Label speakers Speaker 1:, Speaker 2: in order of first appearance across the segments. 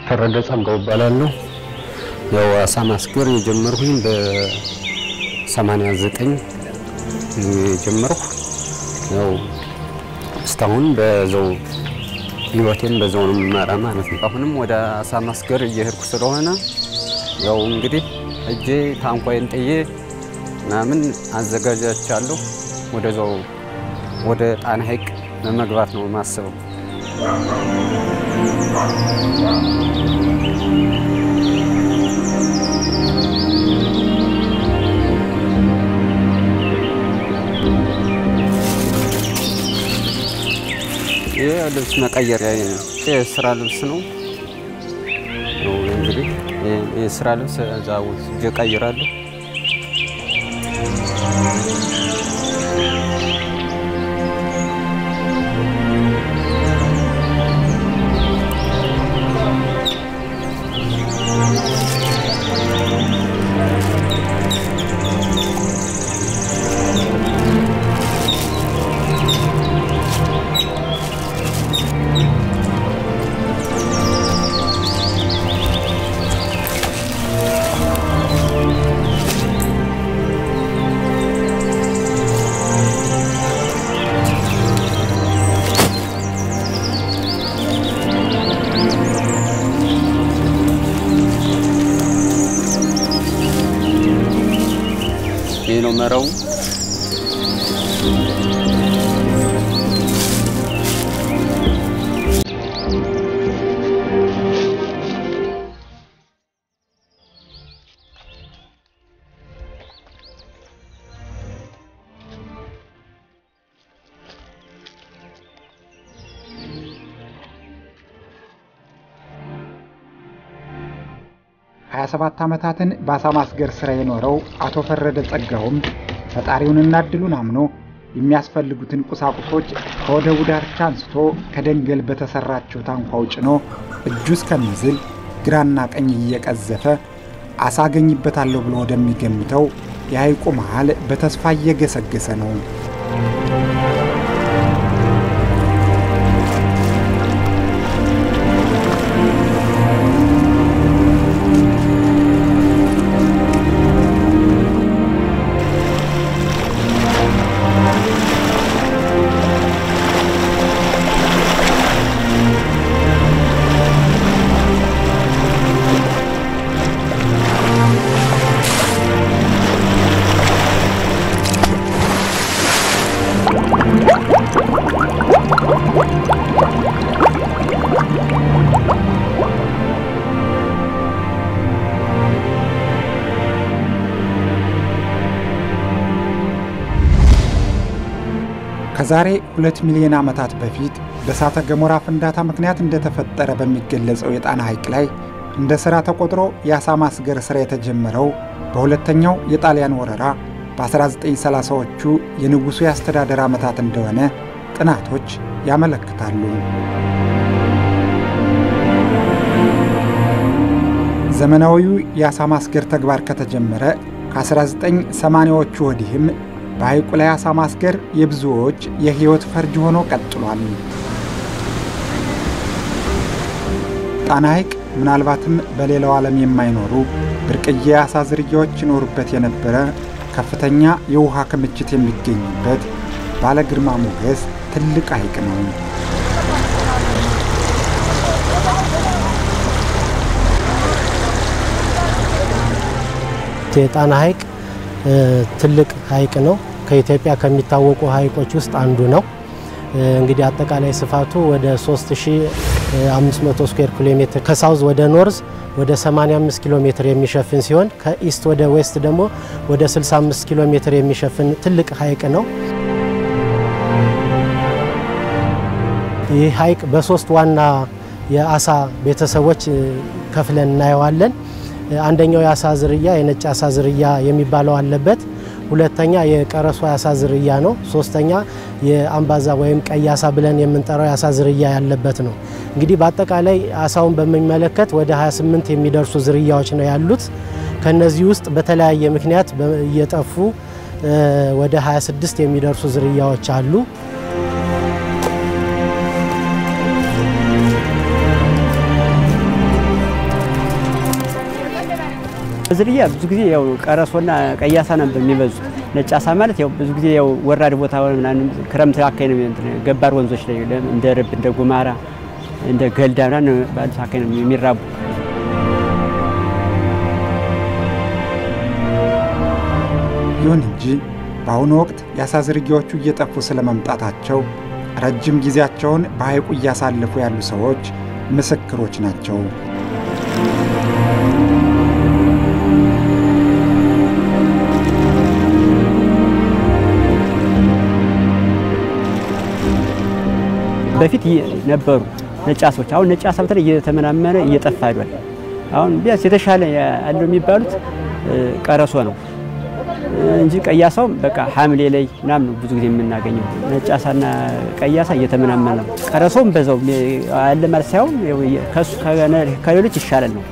Speaker 1: ፈረደ ጸጋው እባላለሁ። ያው አሳ ማስገር የጀመርኩኝ በ89 የጀመርኩ ያው እስካሁን በዛው ህይወቴን በዛው ነው የምመራ ማለት ነው። አሁንም ወደ አሳ ማስገር እየሄድኩ ስለሆነ ያው እንግዲህ እጄ ታንኳዬን ጥዬ ምናምን አዘጋጃቻለሁ ወደዛው ወደ ጣና ሐይቅ ለመግባት ነው የማስበው። ይህ ልብስ መቀየሪያ ነው። የስራ ልብስ ነው። እንግዲህ የስራ ልብስ እዛ ወስጄ እቀይራለሁ። ይህ ነው መረው።
Speaker 2: ሀያ ሰባት ዓመታትን በአሳ ማስገር ሥራ የኖረው አቶ ፈረደ ጸጋውም ፈጣሪውንና እድሉን አምኖ የሚያስፈልጉትን ቁሳቁሶች ከወደቡ ዳርቻ አንስቶ ከደንገል በተሰራቸው ታንኳው ጭኖ እጁ እስከሚዝል ግራና ቀኝ እየቀዘፈ አሳ አገኝበታለሁ ብሎ ወደሚገምተው የሐይቁ መሃል በተስፋ እየገሰገሰ ነው። ከዛሬ ሁለት ሚሊዮን ዓመታት በፊት በእሳተ ገሞራ ፍንዳታ ምክንያት እንደተፈጠረ በሚገለጸው የጣና ሐይቅ ላይ እንደ ሥራ ተቆጥሮ የአሳ ማስገር ሥራ የተጀመረው በሁለተኛው የጣሊያን ወረራ በ1930ዎቹ የንጉሡ የአስተዳደር ዓመታት እንደሆነ ጥናቶች ያመለክታሉ። ዘመናዊው የአሳ ማስገር ተግባር ከተጀመረ ከ1980ዎቹ ወዲህም በሐይቁ ላይ አሳ ማስገር የብዙዎች የሕይወት ፈርጅ ሆኖ ቀጥሏል። ጣና ሐይቅ ምናልባትም በሌላው ዓለም የማይኖሩ ብርቅዬ የአሳ ዝርያዎች ይኖሩበት የነበረ ከፍተኛ የውሃ ክምችት የሚገኝበት ባለ ግርማ ሞገስ ትልቅ ሐይቅ ነው።
Speaker 3: የጣና ሐይቅ ትልቅ ሐይቅ ነው። ከኢትዮጵያ ከሚታወቁ ሐይቆች ውስጥ አንዱ ነው። እንግዲህ አጠቃላይ ስፋቱ ወደ 3500 ስኩዌር ኪሎ ሜትር ከሳውዝ ወደ ኖርዝ ወደ 85 ኪሎ ሜትር የሚሸፍን ሲሆን ከኢስት ወደ ዌስት ደግሞ ወደ 65 ኪሎ ሜትር የሚሸፍን ትልቅ ሐይቅ ነው። ይህ ሐይቅ በሶስት ዋና የአሳ ቤተሰቦች ከፍለን እናየዋለን። አንደኛው የአሳ ዝርያ የነጭ አሳ ዝርያ የሚባለው አለበት። ሁለተኛ የቀረሷ የአሳ ዝርያ ነው። ሶስተኛ የአምባዛ ወይም ቀይ አሳ ብለን የምንጠራው የአሳ ዝርያ ያለበት ነው። እንግዲህ በአጠቃላይ አሳውን በሚመለከት ወደ 28 የሚደርሱ ዝርያዎች ነው ያሉት። ከነዚህ ውስጥ በተለያየ ምክንያት እየጠፉ ወደ 26 የሚደርሱ ዝርያዎች አሉ።
Speaker 4: ዝርያ ብዙ ጊዜ ያው ቀረሶና ቀይ አሳ ነበር የሚበዙት። ነጭ አሳ ማለት ያው ብዙ ጊዜ ያው ወራድ ቦታ ምናምን ክረምት አካባቢ ነው እንትን ገባር ወንዞች ላይ እንደ ረብ እንደ ጉማራ እንደ ገልዳ ምናምን ባሉት አካባቢ ነው የሚራቡ።
Speaker 2: ይሁን እንጂ በአሁኑ ወቅት የአሳ ዝርያዎቹ እየጠፉ ስለመምጣታቸው ረጅም ጊዜያቸውን በሐይቁ እያሳለፉ ያሉ ሰዎች ምስክሮች ናቸው።
Speaker 4: በፊት ነበሩ ነጭ አሳዎች። አሁን ነጭ አሳ በተለይ እየተመናመነ እየጠፋ ሄዷል። አሁን ቢያንስ የተሻለ ያለው የሚባሉት ቀረሶ ነው እንጂ ቀይ አሳው በቃ ሐምሌ ላይ ምናምን ነው ብዙ ጊዜ የምናገኘው። ነጭ አሳና ቀይ አሳ እየተመናመነ ነው። ቀረሶም በዛው አለ ማለት ሳይሆን ከሱ ከሌሎች ይሻላል ነው።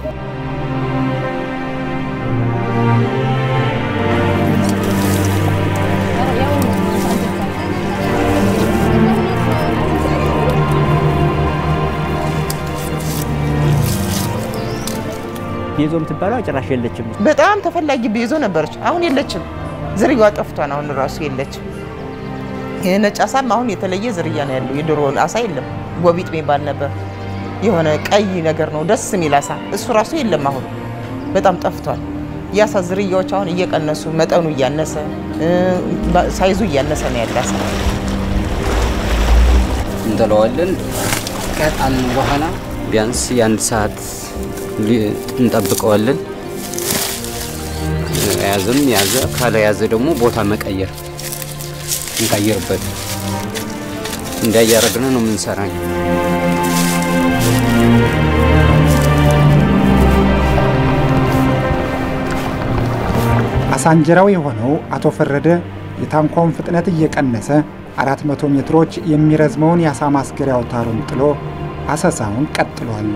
Speaker 4: ቤዞ የምትባለው ጭራሽ የለችም።
Speaker 5: በጣም ተፈላጊ ቤዞ ነበረች። አሁን የለችም። ዝርያዋ ጠፍቷን አሁን ራሱ የለችም። ነጭ አሳም አሁን የተለየ ዝርያ ነው ያለው። የድሮ አሳ የለም። ጎቢጥ የሚባል ነበር። የሆነ ቀይ ነገር ነው ደስ የሚል አሳ፣ እሱ ራሱ የለም። አሁን በጣም ጠፍቷል። የአሳ ዝርያዎች አሁን እየቀነሱ መጠኑ እያነሰ ሳይዙ እያነሰ ነው ያለ አሳ።
Speaker 1: እንጥለዋለን። ከጣልን በኋላ ቢያንስ የአንድ ሰዓት እንጠብቀዋለን። ያዘም ያዘ ካለ ያዘ ደግሞ ቦታ መቀየር እንቀይርበት እንዳያረግን ነው የምንሰራ።
Speaker 2: አሳንጀራው የሆነው አቶ ፈረደ የታንኳውን ፍጥነት እየቀነሰ 400 ሜትሮች የሚረዝመውን የአሳ ማስገሪያ አውታሩን ጥሎ አሰሳውን ቀጥሏል።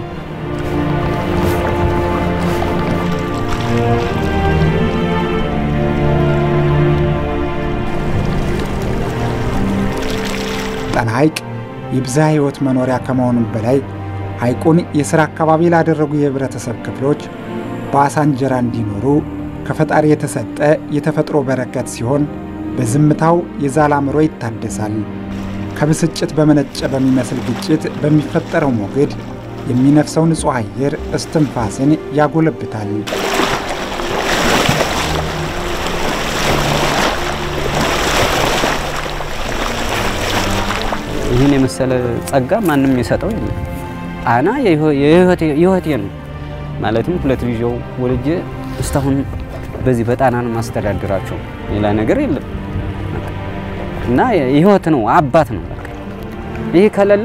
Speaker 2: ጣና ሐይቅ የብዝሃ ሕይወት መኖሪያ ከመሆኑም በላይ ሐይቁን የሥራ አካባቢ ላደረጉ የህብረተሰብ ክፍሎች በአሳ እንጀራ እንዲኖሩ ከፈጣሪ የተሰጠ የተፈጥሮ በረከት ሲሆን በዝምታው የዛለ አእምሮ ይታደሳል። ከብስጭት በመነጨ በሚመስል ግጭት በሚፈጠረው ሞገድ የሚነፍሰው ንጹሕ አየር እስትንፋስን ያጎለብታል።
Speaker 1: ይህን የመሰለ ጸጋ ማንም የሰጠው የለም። ጣና የህይወቴ ነው ማለትም ሁለት ልጅ ወልጄ እስካሁን በዚህ በጣና ነው ማስተዳድራቸው። ሌላ ነገር የለም እና የህይወት ነው አባት ነው። ይሄ ከሌለ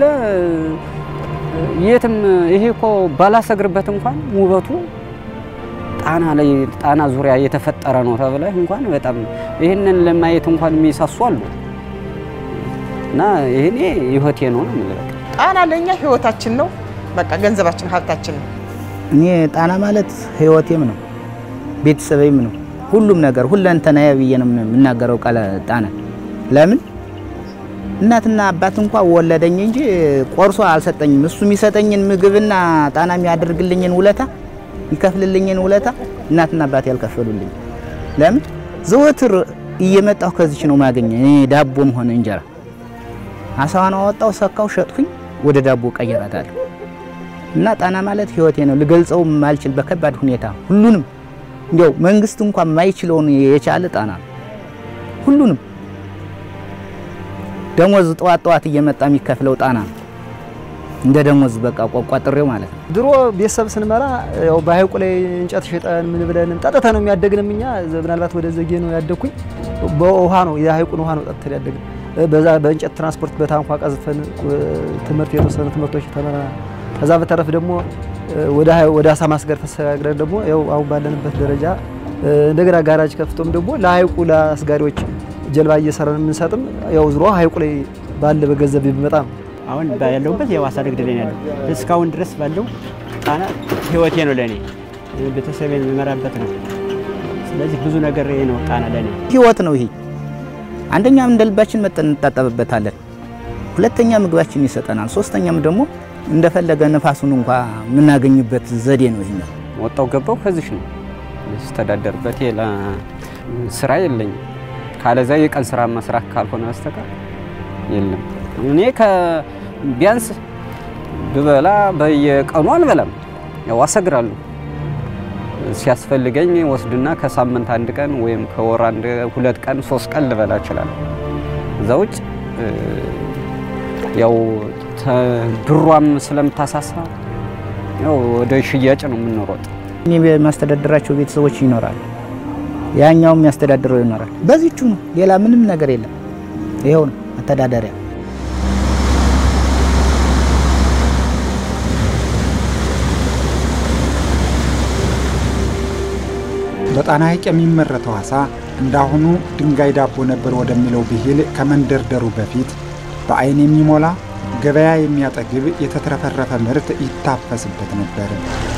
Speaker 1: የትም ይሄ እኮ ባላሰግርበት እንኳን ውበቱ ጣና ላይ ጣና ዙሪያ የተፈጠረ ነው ተብለህ እንኳን በጣም ይህንን ለማየት እንኳን የሚሳሱ አሉ። እና ይሄኔ ህይወቴ ነው ነው የምልህ።
Speaker 5: ጣና ለእኛ ህይወታችን ነው። በቃ ገንዘባችን፣ ሀብታችን ነው።
Speaker 6: እኔ ጣና ማለት ህይወቴም ነው ቤተሰቤም ነው ሁሉም ነገር ሁለንተናዬ ብዬ ነው የምናገረው ቃል ጣና። ለምን እናትና አባት እንኳ ወለደኝ እንጂ ቆርሶ አልሰጠኝም። እሱ የሚሰጠኝን ምግብና ጣና የሚያደርግልኝን ውለታ የሚከፍልልኝን ውለታ እናትና አባት ያልከፈሉልኝ። ለምን ዘወትር እየመጣሁ ከዚች ነው ማገኘ እኔ ዳቦም ሆነ እንጀራ አሳዋን አወጣው፣ ሰካው፣ ሸጥኩኝ፣ ወደ ዳቦ ቀየራታለሁ። እና ጣና ማለት ህይወቴ ነው። ልገልጸው ማልችል በከባድ ሁኔታ ሁሉንም እንዲያው መንግስት እንኳን የማይችለውን የቻለ ጣና ነው። ሁሉንም ደሞዝ ጠዋት ጠዋት እየመጣ የሚከፍለው ጣና ነው። እንደ ደሞዝ በቃ ቋቋጥሬው ማለት ነው።
Speaker 7: ድሮ ቤተሰብ ስንመራ ያው በሐይቁ ላይ እንጨት ሸጠን ምን ብለንም ጠጥተን ነው የሚያደግንም። እኛ ምናልባት ወደ ዘጌ ነው ያደግኩኝ። በውሃ ነው የሐይቁን ውሃ ነው ጠጥተን ያደግን። በዛ በእንጨት ትራንስፖርት በታንኳ ቀዝፈን ትምህርት የተወሰኑ ትምህርቶች ተመራ። ከዛ በተረፍ ደግሞ ወደ አሳ ማስገር ተሰጋግረን ደግሞ ያው አሁን ባለንበት ደረጃ እንደገና ጋራጅ ከፍቶም ደግሞ ለሐይቁ ለአስጋሪዎች ጀልባ እየሰራን የምንሰጥም ያው ዝሮ ሐይቁ ላይ ባለ በገንዘብ ቢመጣ ነው።
Speaker 4: አሁን ያለሁበት ያው አሳ ንግድ ላይ ነው ያለው። እስካሁን ድረስ ባለው ጣና ህይወቴ ነው ለእኔ፣ ቤተሰቤን የምመራበት ነው። ስለዚህ ብዙ ነገር ይሄ ነው ጣና ለእኔ
Speaker 6: ህይወት ነው ይሄ። አንደኛም እንደ ልባችን መጠን እንታጠብበታለን። ሁለተኛ ምግባችን ይሰጠናል። ሶስተኛም ደግሞ እንደፈለገ ነፋሱን እንኳ የምናገኝበት ዘዴ ነው። ይሄኛው
Speaker 1: ወጣው ገባው ከዚህ ነው ስተዳደርበት ሌላ ስራ የለኝም። ካለዛ የቀን ስራ መስራት ካልሆነ በስተቀር የለም። እኔ ቢያንስ ብበላ በየቀኑ አልበላም፣ ያው አሰግራለሁ። ሲያስፈልገኝ ወስድና ከሳምንት አንድ ቀን ወይም ከወር አንድ ሁለት ቀን ሶስት ቀን ልበላ እችላለሁ። እዛ ውጭ ያው ብሯም ስለምታሳሳ ያው ወደ ሽያጭ ነው የምንሮጥ።
Speaker 6: እኔ የሚያስተዳድራቸው ቤተሰቦች ይኖራል፣ ያኛውም የሚያስተዳድረው ይኖራል። በዚቹ ነው፣ ሌላ ምንም ነገር የለም። ይኸው ነው መተዳደሪያ።
Speaker 2: በጣና ሐይቅ የሚመረተው አሳ እንዳሁኑ ድንጋይ ዳቦ ነበር ወደሚለው ብሂል ከመንደርደሩ በፊት በአይን የሚሞላ ገበያ የሚያጠግብ የተትረፈረፈ ምርት ይታፈስበት ነበር።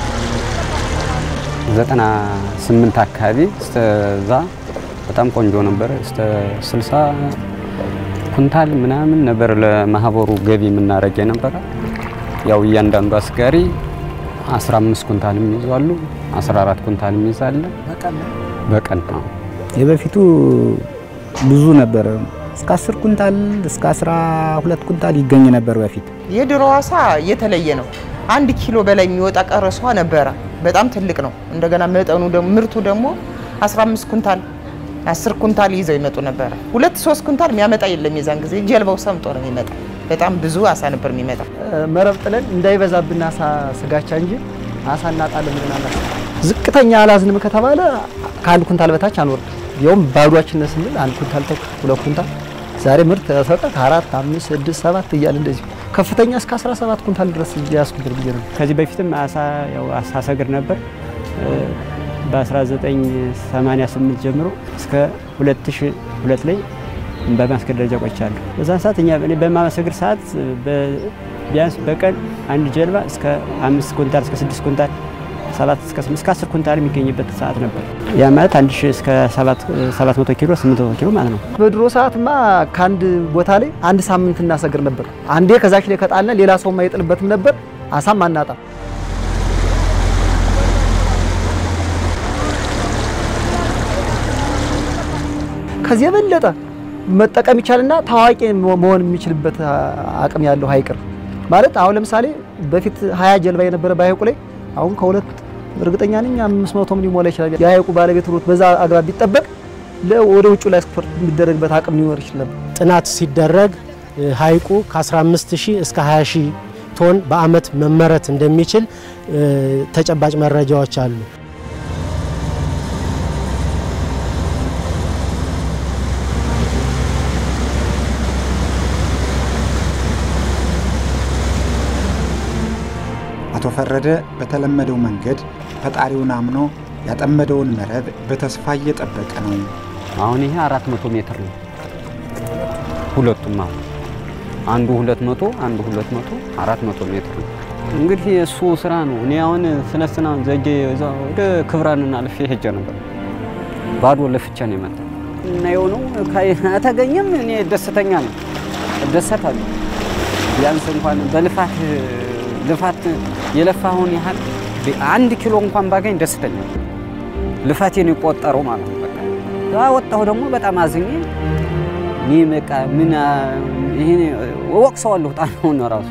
Speaker 1: ዘጠና ስምንት አካባቢ እስከዛ በጣም ቆንጆ ነበር። እስከ ስልሳ ኩንታል ምናምን ነበር ለማህበሩ ገቢ የምናደርግ የነበረ። ያው እያንዳንዱ አስጋሪ 15 ኩንታል የሚይዛሉ፣ 14 ኩንታል የሚይዛለ በቀን ነው።
Speaker 6: የበፊቱ ብዙ ነበር። እስከ 10 ኩንታል እስከ 12 ኩንታል ይገኝ ነበር በፊት።
Speaker 5: የድሮ አሳ የተለየ ነው። አንድ ኪሎ በላይ የሚወጣ ቀረሷ ነበረ። በጣም ትልቅ ነው። እንደገና መጠኑ ደግሞ ምርቱ ደግሞ 15 ኩንታል 10 ኩንታል ይዘው ይመጡ ነበረ። ሁለት ሶስት ኩንታል የሚያመጣ የለም። የዛን ጊዜ ጀልባው ሰምጦ ነው የሚመጣ። በጣም ብዙ አሳ ነበር የሚመጣ።
Speaker 7: መረብ ጥለን እንዳይበዛብን አሳ ስጋቻ እንጂ አሳ እናጣለን ብለን አናስብም። ዝቅተኛ አላዝንም ከተባለ ከአንድ ኩንታል በታች አንወርድ። ያውም ባዷችን ስንል አንድ ኩንታል ተኩል ሁለት ኩንታል ዛሬ ምርት ተሰጠ ከአራት አምስት ስድስት ሰባት እያለ እንደዚህ ከፍተኛ እስከ 17 ኩንታል ድረስ እያስኩብር ብዬ ነው።
Speaker 4: ከዚህ በፊትም አሳ ያው አሳ ሰግር ነበር። በ1988 ጀምሮ እስከ 2002 ላይ በማስገር ደረጃ ቆይቻለሁ። በዛን ሰዓት እኛ እኔ በማሰግር ሰዓት ቢያንስ በቀን አንድ ጀልባ እስከ አምስት ኩንታል እስከ ስድስት ኩንታል ሰባት እስከ ስምንት እስከ አስር ኩንታል የሚገኝበት ሰዓት ነበር። ያ ማለት አንድ ሺህ እስከ ሰባት መቶ ኪሎ ስምንት መቶ ኪሎ ማለት ነው።
Speaker 7: በድሮ ሰዓትማ ከአንድ ቦታ ላይ አንድ ሳምንት እናሰግር ነበር። አንዴ ከዛች ላይ ከጣልነ ሌላ ሰው አይጥልበትም ነበር። አሳም አናጣም። ከዚህ የበለጠ መጠቀም ይቻልና ታዋቂ መሆን የሚችልበት አቅም ያለው ሀይቅ ነው ማለት አሁን ለምሳሌ በፊት ሀያ ጀልባ የነበረ በሀይቁ ላይ አሁን ከሁለት እርግጠኛ ነኝ አምስት መቶም ሊሞላ ይችላል። የሀይቁ ባለቤት ሩት በዛ አግባብ ቢጠበቅ ወደ ውጭ ላይ ኤክስፖርት የሚደረግበት አቅም ሊኖር ይችላል።
Speaker 3: ጥናት ሲደረግ ሀይቁ ከ15000 እስከ 20000 ቶን በአመት መመረት እንደሚችል ተጨባጭ መረጃዎች አሉ።
Speaker 2: አቶ ፈረደ በተለመደው መንገድ ፈጣሪውን አምኖ ያጠመደውን መረብ በተስፋ እየጠበቀ ነው።
Speaker 1: አሁን ይሄ 400 ሜትር ነው ሁለቱም። አሁን አንዱ 200 አንዱ 200 400 ሜትር ነው። እንግዲህ እሱ ስራ ነው። እኔ አሁን ስነስና ዘጌ ወደ ክብራንና አልፌ ሄጄ ነበር። ባዶ ለፍቻ ነው የመጣ እና የሆነው ከተገኘም እኔ ደስተኛ ነው፣ እደሰታለሁ። ቢያንስ እንኳን በልፋት ልፋት የለፋውን ያህል አንድ ኪሎ እንኳን ባገኝ ደስተኛ ልፋቴን የቆጠረው ማለት ነው። በቃ ወጣሁ ደግሞ በጣም አዝኜ እኔ በቃ ምን ይሄን ወቅሰዋለሁ ጣናውን ራሱ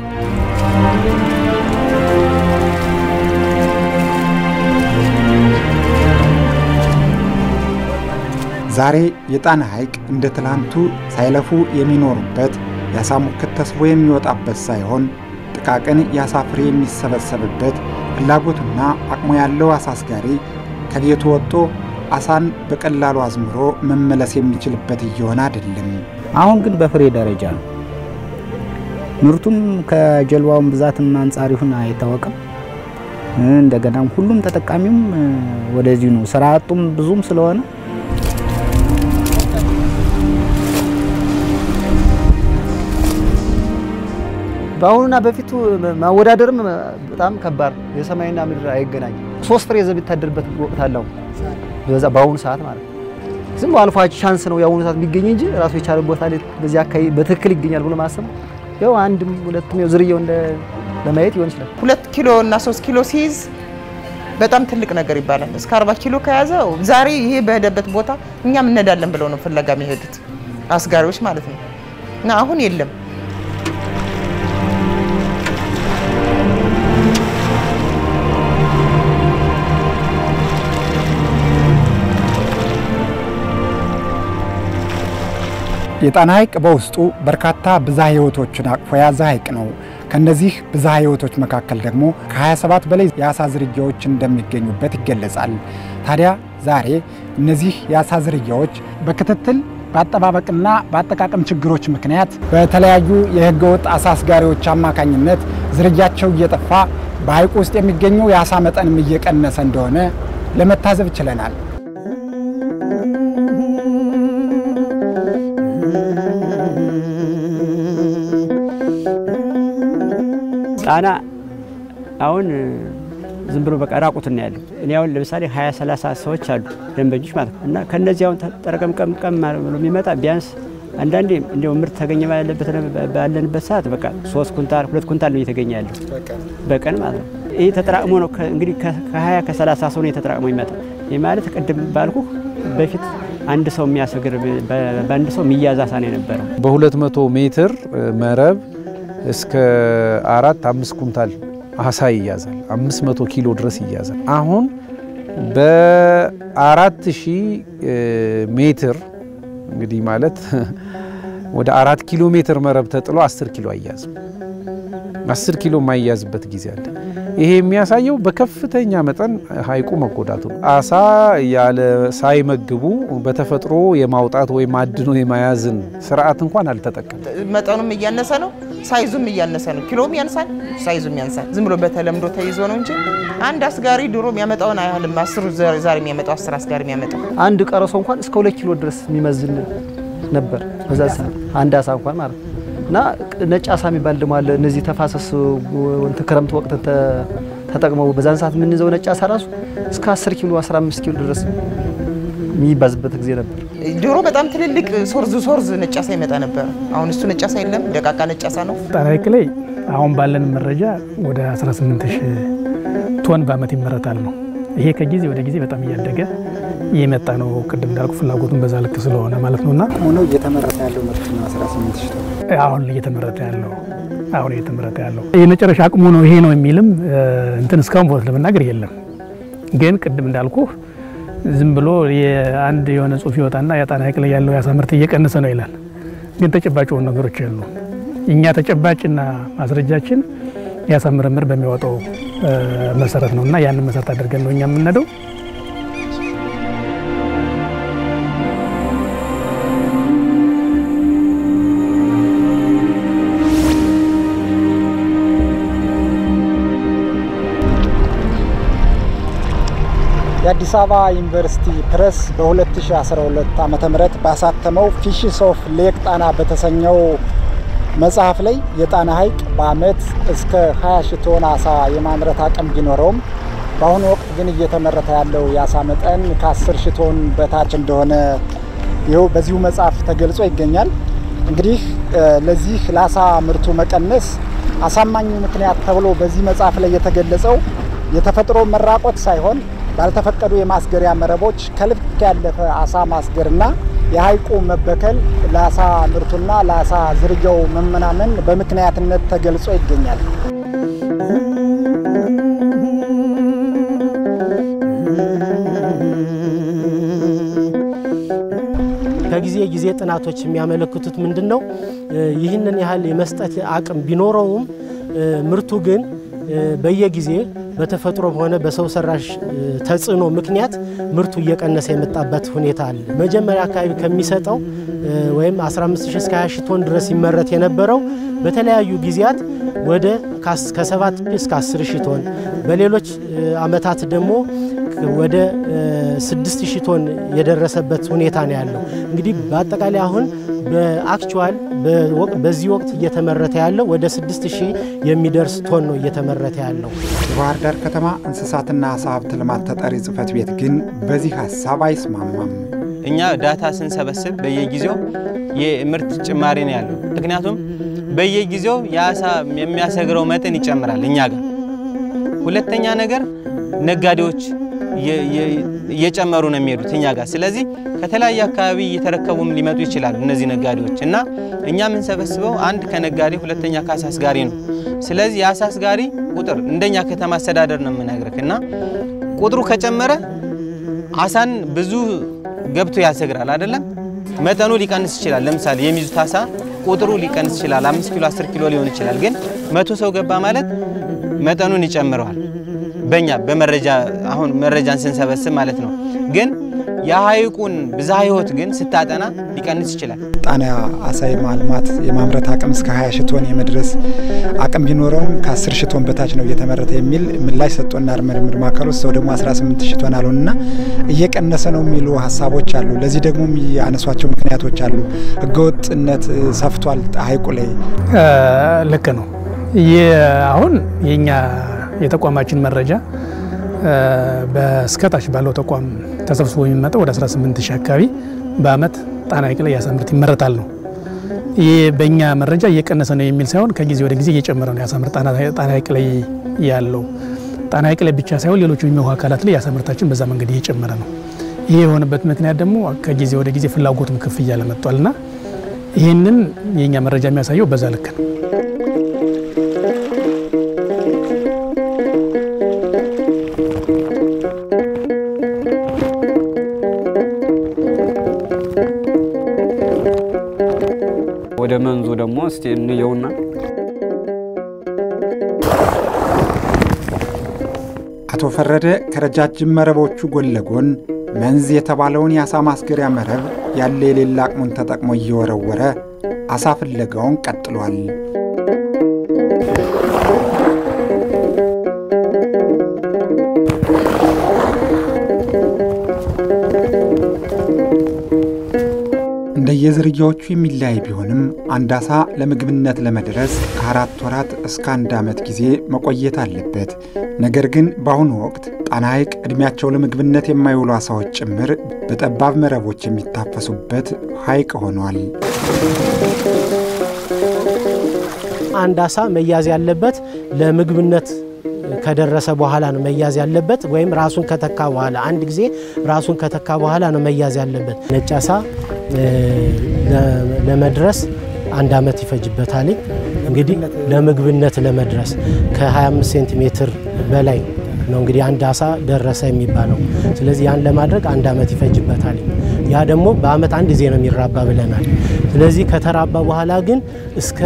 Speaker 2: ዛሬ የጣና ሐይቅ እንደ ትላንቱ ሳይለፉ የሚኖሩበት የአሳ ሙክት ተስቦ የሚወጣበት ሳይሆን ጥቃቅን የአሳ ፍሬ የሚሰበሰብበት ፍላጎቱና አቅሙ ያለው አሳ አስጋሪ ከቤቱ ወጥቶ አሳን በቀላሉ አዝምሮ መመለስ የሚችልበት እየሆነ አይደለም።
Speaker 6: አሁን ግን በፍሬ ደረጃ ነው። ምርቱም ከጀልባውን ብዛትም አንጻር ይሁን አይታወቅም። እንደገናም ሁሉም ተጠቃሚውም ወደዚሁ ነው። ስራ አጡም ብዙም ስለሆነ
Speaker 7: በአሁኑና በፊቱ ማወዳደርም በጣም ከባድ ነው። የሰማይና ምድር አይገናኝም። ሶስት ፍሬ ዘብ የሚታደርበት ወቅት አለው በዛ በአሁኑ ሰዓት ማለት ነው። ዝም አልፎ ቻንስ ነው የአሁኑ ሰዓት የሚገኝ እንጂ ራሱ የቻለ ቦታ ላይ በዚህ አካባቢ በትክክል ይገኛል ብሎ ማሰብ ያው አንድም ሁለትም ያው ዝርያው እንደ ለማየት ይሆን ይችላል።
Speaker 5: ሁለት ኪሎ እና ሶስት ኪሎ ሲይዝ በጣም ትልቅ ነገር ይባላል። እስከ 40 ኪሎ ከያዘ ዛሬ ይሄ በሄደበት ቦታ እኛም እንሄዳለን ብለው ነው ፍለጋ የሚሄዱት አስጋሪዎች ማለት ነው። እና አሁን የለም።
Speaker 2: የጣና ሐይቅ በውስጡ በርካታ ብዝሃ ሕይወቶችን አቅፎ የያዘ ሐይቅ ነው። ከእነዚህ ብዝሃ ሕይወቶች መካከል ደግሞ ከ27 በላይ የአሳ ዝርያዎች እንደሚገኙበት ይገለጻል። ታዲያ ዛሬ እነዚህ የአሳ ዝርያዎች በክትትል በአጠባበቅና በአጠቃቀም ችግሮች ምክንያት በተለያዩ የሕገወጥ አሳ አስጋሪዎች አማካኝነት ዝርያቸው እየጠፋ በሐይቁ ውስጥ የሚገኘው የአሳ መጠንም እየቀነሰ እንደሆነ ለመታዘብ ችለናል።
Speaker 4: ጣና አሁን ዝም ብሎ በቃ ራቁትን ነው ያለው። እኔ አሁን ለምሳሌ 20 30 ሰዎች አሉ ደንበኞች ማለት ነው። እና ከነዚህ አሁን ጠረቀምቀምቀም ብሎ የሚመጣ ቢያንስ አንዳንዴ እንደው ምርት ተገኘ ባለበት ባለንበት ሰዓት በቃ ሶስት ኩንታል ሁለት ኩንታል ነው እየተገኘ ያለው በቀን ማለት ነው። ይህ ተጠራቅሞ ነው እንግዲህ ከ20 ከ30 ሰው ነው ተጠራቅሞ ይመጣ። ይህ ማለት ቅድም ባልኩ በፊት አንድ ሰው የሚያሰግር በአንድ ሰው የሚያዝ አሳ ነው የነበረው።
Speaker 8: በ200 ሜትር መረብ እስከ አራት አምስት ኩንታል አሳ ይያዛል። 500 ኪሎ ድረስ ይያዛል። አሁን በአራት ሺህ ሜትር እንግዲህ ማለት ወደ አራት ኪሎ ሜትር መረብ ተጥሎ 10 ኪሎ አያዝም። 10 ኪሎ የማይያዝበት ጊዜ አለ። ይሄ የሚያሳየው በከፍተኛ መጠን ሐይቁ መጎዳቱ ነው። አሳ ያለ ሳይመግቡ በተፈጥሮ የማውጣት ወይም አድኖ የመያዝን ስርዓት እንኳን አልተጠቀም።
Speaker 5: መጠኑም እያነሰ ነው፣ ሳይዙም እያነሰ ነው። ኪሎም ያንሳል፣ ሳይዙም ያንሳል። ዝም ብሎ በተለምዶ ተይዞ ነው እንጂ አንድ አስጋሪ ድሮ የሚያመጣውን አያህልም። አስሩ ዛሬ የሚያመጣው አስር አስጋሪ የሚያመጣው
Speaker 7: አንድ ቀረሶ እንኳን እስከ ሁለት ኪሎ ድረስ የሚመዝን ነበር በዛ ሰዓት አንድ አሳ እንኳን ማለት ነው። እና ነጭ አሳ የሚባል ደግሞ አለ። እነዚህ ተፋሰስ ክረምት ወቅት ተጠቅመው በዛን ሰዓት የምንይዘው ነጭ አሳ ራሱ እስከ 10 ኪሎ 15 ኪሎ ድረስ የሚባዝበት ጊዜ ነበር።
Speaker 5: ድሮ በጣም ትልልቅ ሶርዝ ሶርዝ ነጭ አሳ ይመጣ ነበር። አሁን እሱ ነጭ አሳ የለም፣ ደቃቃ ነጭ አሳ ነው።
Speaker 9: ጣና ሐይቅ ላይ አሁን ባለን መረጃ ወደ 18 ሺህ ቶን በዓመት ይመረታል ነው። ይሄ ከጊዜ ወደ ጊዜ በጣም እያደገ የመጣ ነው። ቅድም እንዳልኩ ፍላጎቱን በዛ ልክ ስለሆነ ማለት ነውና
Speaker 2: ሆኖ እየተመረተ ያለው ምርት ነው 18 ሺህ ቶን
Speaker 9: አሁን እየተመረተ ያለው አሁን እየተመረተ ያለው የመጨረሻ አቅሙ ነው ይሄ ነው የሚልም እንትን እስካሁን ቦት ለመናገር የለም። ግን ቅድም እንዳልኩ ዝም ብሎ የአንድ የሆነ ጽሁፍ ይወጣና የጣና ሐይቅ ላይ ያለው የአሳ ምርት እየቀነሰ ነው ይላል። ግን ተጨባጭ የሆኑ ነገሮች የሉ። እኛ ተጨባጭና ማስረጃችን የአሳ ምርምር በሚያወጣው መሰረት ነው እና ያንን መሰረት አድርገን ነው እኛ የምንሄደው።
Speaker 2: የአዲስ አበባ ዩኒቨርሲቲ ፕሬስ በ2012 ዓ ም ባሳተመው ፊሽስ ኦፍ ሌክ ጣና በተሰኘው መጽሐፍ ላይ የጣና ሐይቅ በዓመት እስከ 20 ሺህ ቶን አሳ የማምረት አቅም ቢኖረውም በአሁኑ ወቅት ግን እየተመረተ ያለው የአሳ መጠን ከ10 ሺህ ቶን በታች እንደሆነ ይኸው በዚሁ መጽሐፍ ተገልጾ ይገኛል። እንግዲህ ለዚህ ለአሳ ምርቱ መቀነስ አሳማኙ ምክንያት ተብሎ በዚህ መጽሐፍ ላይ የተገለጸው የተፈጥሮ መራቆት ሳይሆን ባልተፈቀዱ የማስገሪያ መረቦች ከልክ ያለፈ አሳ ማስገርና የሐይቁ መበከል ለአሳ ምርቱና ለአሳ ዝርያው መመናመን በምክንያትነት ተገልጾ ይገኛል።
Speaker 3: ከጊዜ ጊዜ ጥናቶች የሚያመለክቱት ምንድን ነው? ይህንን ያህል የመስጠት አቅም ቢኖረውም ምርቱ ግን በየጊዜ በተፈጥሮም ሆነ በሰው ሰራሽ ተጽዕኖ ምክንያት ምርቱ እየቀነሰ የመጣበት ሁኔታ አለ። መጀመሪያ አካባቢ ከሚሰጠው ወይም 15 እስከ 20 ቶን ድረስ ይመረት የነበረው በተለያዩ ጊዜያት ወደ ከ7 እስከ 10 ሺህ ቶን በሌሎች ዓመታት ደግሞ ወደ 6000 ቶን የደረሰበት ሁኔታ ነው ያለው። እንግዲህ በአጠቃላይ አሁን በአክቹዋል በዚህ ወቅት እየተመረተ ያለው ወደ 6000 የሚደርስ ቶን ነው እየተመረተ ያለው።
Speaker 2: የባህር ዳር ከተማ እንስሳትና ዓሳ ሀብት ልማት ተጠሪ ጽሕፈት ቤት ግን በዚህ ሀሳብ አይስማማም።
Speaker 10: እኛ ዳታ ስንሰበስብ በየጊዜው የምርት ጭማሪ ነው ያለው። ምክንያቱም በየጊዜው የአሳ የሚያሰግረው መጠን ይጨምራል እኛ ጋር ሁለተኛ ነገር ነጋዴዎች እየጨመሩ ነው የሚሄዱት እኛ ጋር። ስለዚህ ከተለያየ አካባቢ እየተረከቡም ሊመጡ ይችላሉ እነዚህ ነጋዴዎች እና እኛ የምንሰበስበው አንድ ከነጋዴ ሁለተኛ ከአሳ አስጋሪ ነው። ስለዚህ የአሳ አስጋሪ ቁጥር እንደኛ ከተማ አስተዳደር ነው የምነግርህ እና ቁጥሩ ከጨመረ አሳን ብዙ ገብቶ ያሰግራል አይደለም። መጠኑ ሊቀንስ ይችላል። ለምሳሌ የሚይዙት አሳ ቁጥሩ ሊቀንስ ይችላል። አምስት ኪሎ አስር ኪሎ ሊሆን ይችላል። ግን መቶ ሰው ገባ ማለት መጠኑን ይጨምረዋል። በእኛ በመረጃ አሁን መረጃን ስንሰበስብ ማለት ነው። ግን የሐይቁን ብዝሃ ሕይወት ግን ስታጠና ሊቀንስ ይችላል።
Speaker 2: ጣና አሳ የማልማት የማምረት አቅም እስከ 20 ሺህ ቶን የመድረስ አቅም ቢኖረውም ከ10 ሺህ ቶን በታች ነው እየተመረተ የሚል ምላሽ ሰጥቶናል ምርምር ማዕከሉ። ሰው ደግሞ 18 ሺህ ቶን አሉንና እየቀነሰ ነው የሚሉ ሀሳቦች አሉ። ለዚህ ደግሞ የሚያነሷቸው ምክንያቶች አሉ። ህገወጥነት ሰፍቷል ሐይቁ ላይ።
Speaker 9: ልክ ነው። አሁን የኛ የተቋማችን መረጃ በስከታች ባለው ተቋም ተሰብስቦ የሚመጣው ወደ 18 ሺህ አካባቢ በአመት ጣና ሐይቅ ላይ የአሳ ምርት ይመረታል ነው። ይህ በእኛ መረጃ እየቀነሰ ነው የሚል ሳይሆን ከጊዜ ወደ ጊዜ እየጨመረ ነው የአሳ ምርት ጣና ሐይቅ ላይ ያለው። ጣና ሐይቅ ላይ ብቻ ሳይሆን ሌሎች የሚውሃ አካላት ላይ የአሳ ምርታችን በዛ መንገድ እየጨመረ ነው። ይህ የሆነበት ምክንያት ደግሞ ከጊዜ ወደ ጊዜ ፍላጎቱም ከፍ እያለ መጥቷልና ይህንን የእኛ መረጃ የሚያሳየው በዛ ልክ ነው።
Speaker 1: ወደ መንዙ ደግሞ እስቲ እንየውና
Speaker 2: አቶ ፈረደ ከረጃጅም መረቦቹ ጎን ለጎን መንዝ የተባለውን የአሳ ማስገሪያ መረብ ያለ የሌላ አቅሙን ተጠቅሞ እየወረወረ አሳ ፍለጋውን ቀጥሏል። እንደየዝርያዎቹ የሚለያይ ቢሆንም አንድ አሳ ለምግብነት ለመድረስ ከአራት ወራት እስከ አንድ ዓመት ጊዜ መቆየት አለበት። ነገር ግን በአሁኑ ወቅት ጣና ሐይቅ ዕድሜያቸው ለምግብነት የማይውሉ አሳዎች ጭምር በጠባብ መረቦች የሚታፈሱበት ሐይቅ ሆኗል።
Speaker 3: አንድ አሳ መያዝ ያለበት ለምግብነት ከደረሰ በኋላ ነው መያዝ ያለበት፣ ወይም ራሱን ከተካ በኋላ አንድ ጊዜ ራሱን ከተካ በኋላ ነው መያዝ ያለበት። ነጭ አሳ ለመድረስ አንድ ዓመት ይፈጅበታል። እንግዲህ ለምግብነት ለመድረስ ከ25 ሴንቲሜትር በላይ ነው እንግዲህ አንድ አሳ ደረሰ የሚባለው። ስለዚህ ያን ለማድረግ አንድ ዓመት ይፈጅበታል። ያ ደግሞ በአመት አንድ ጊዜ ነው የሚራባ ብለናል። ስለዚህ ከተራባ በኋላ ግን እስከ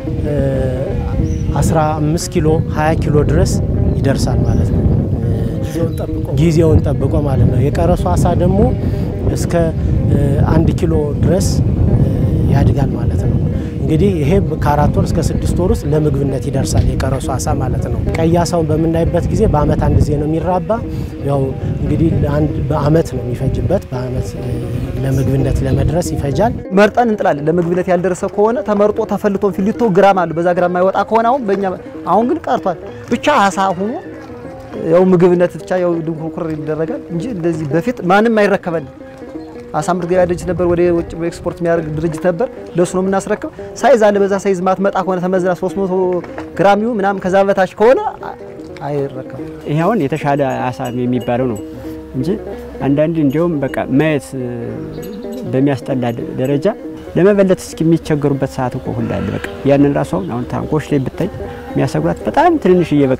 Speaker 3: 15 ኪሎ 20 ኪሎ ድረስ ይደርሳል ማለት ነው። ጊዜውን ጠብቆ ማለት ነው። የቀረሱ አሳ ደግሞ እስከ አንድ ኪሎ ድረስ ያድጋል ማለት ነው። እንግዲህ ይሄ ከአራት ወር እስከ ስድስት ወር ውስጥ ለምግብነት ይደርሳል የቀረሱ አሳ ማለት ነው። ቀይ አሳውን በምናይበት ጊዜ በአመት አንድ ጊዜ ነው የሚራባ። ያው እንግዲህ በአመት ነው የሚፈጅበት። በአመት ለምግብነት ለመድረስ ይፈጃል።
Speaker 7: መርጠን እንጥላለን። ለምግብነት ያልደረሰ ከሆነ ተመርጦ ተፈልቶ ፊሊቶ ግራም አሉ። በዛ ግራም የማይወጣ ከሆነ አሁን በእኛ አሁን ግን ቀርቷል። ብቻ አሳ ሆኖ ያው ምግብነት ብቻ ያው ድንኩርኩር ይደረጋል እንጂ እንደዚህ በፊት ማንም አይረከበን። አሳ ምርት ገበያ ድርጅት ነበር፣ ወደ ውጭ ኤክስፖርት የሚያደርግ ድርጅት ነበር። ለሱ ነው የምናስረክብ። ሳይዝ አለ። በዛ ሳይዝ ማትመጣ ከሆነ ተመዝና 300 ግራም ይሁን ምናምን ከዛ በታች ከሆነ አይረከብም።
Speaker 4: ይሄ አሁን የተሻለ አሳ የሚባለው ነው እንጂ አንዳንድ እንዲያውም በቃ ማየት በሚያስጠላ ደረጃ ለመበለት እስኪ የሚቸገሩበት ሰዓት እኮ ሁላ አለ። በቃ ያንን ራሱ አሁን አሁን ታንኮች ላይ ብታይ የሚያሰግሯት በጣም ትንንሽዬ በቃ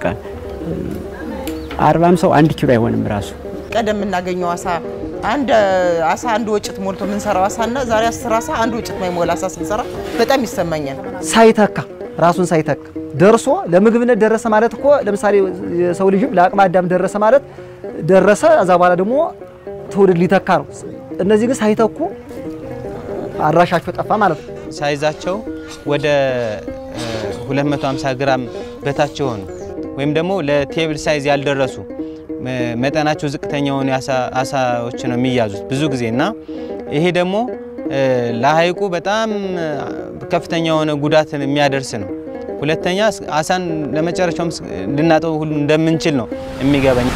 Speaker 4: አርባም ሰው አንድ ኪሎ አይሆንም ራሱ
Speaker 5: ቀደም የምናገኘው አሳ አንድ አሳ አንድ ወጭት ሞልቶ የምንሰራው አሳና ዛሬ አስር አሳ አንድ ወጭት ማይሞላ አሳ ስንሰራ በጣም ይሰማኛል።
Speaker 7: ሳይተካ ራሱን ሳይተካ ደርሶ ለምግብነት ደረሰ ማለት እኮ ለምሳሌ የሰው ልጅም ለአቅመ አዳም ደረሰ ማለት ደረሰ። እዛ በኋላ ደግሞ ትውልድ ሊተካ ነው። እነዚህ ግን ሳይተኩ አድራሻቸው ጠፋ ማለት ነው።
Speaker 10: ሳይዛቸው ወደ 250 ግራም በታች የሆኑ ወይም ደግሞ ለቴብል ሳይዝ ያልደረሱ መጠናቸው ዝቅተኛ የሆኑ አሳዎች ነው የሚያዙት ብዙ ጊዜ እና ይሄ ደግሞ ለሐይቁ በጣም ከፍተኛ የሆነ ጉዳትን የሚያደርስ ነው። ሁለተኛ አሳን ለመጨረሻውም ልናጠው ሁሉ እንደምንችል ነው የሚገባኝ።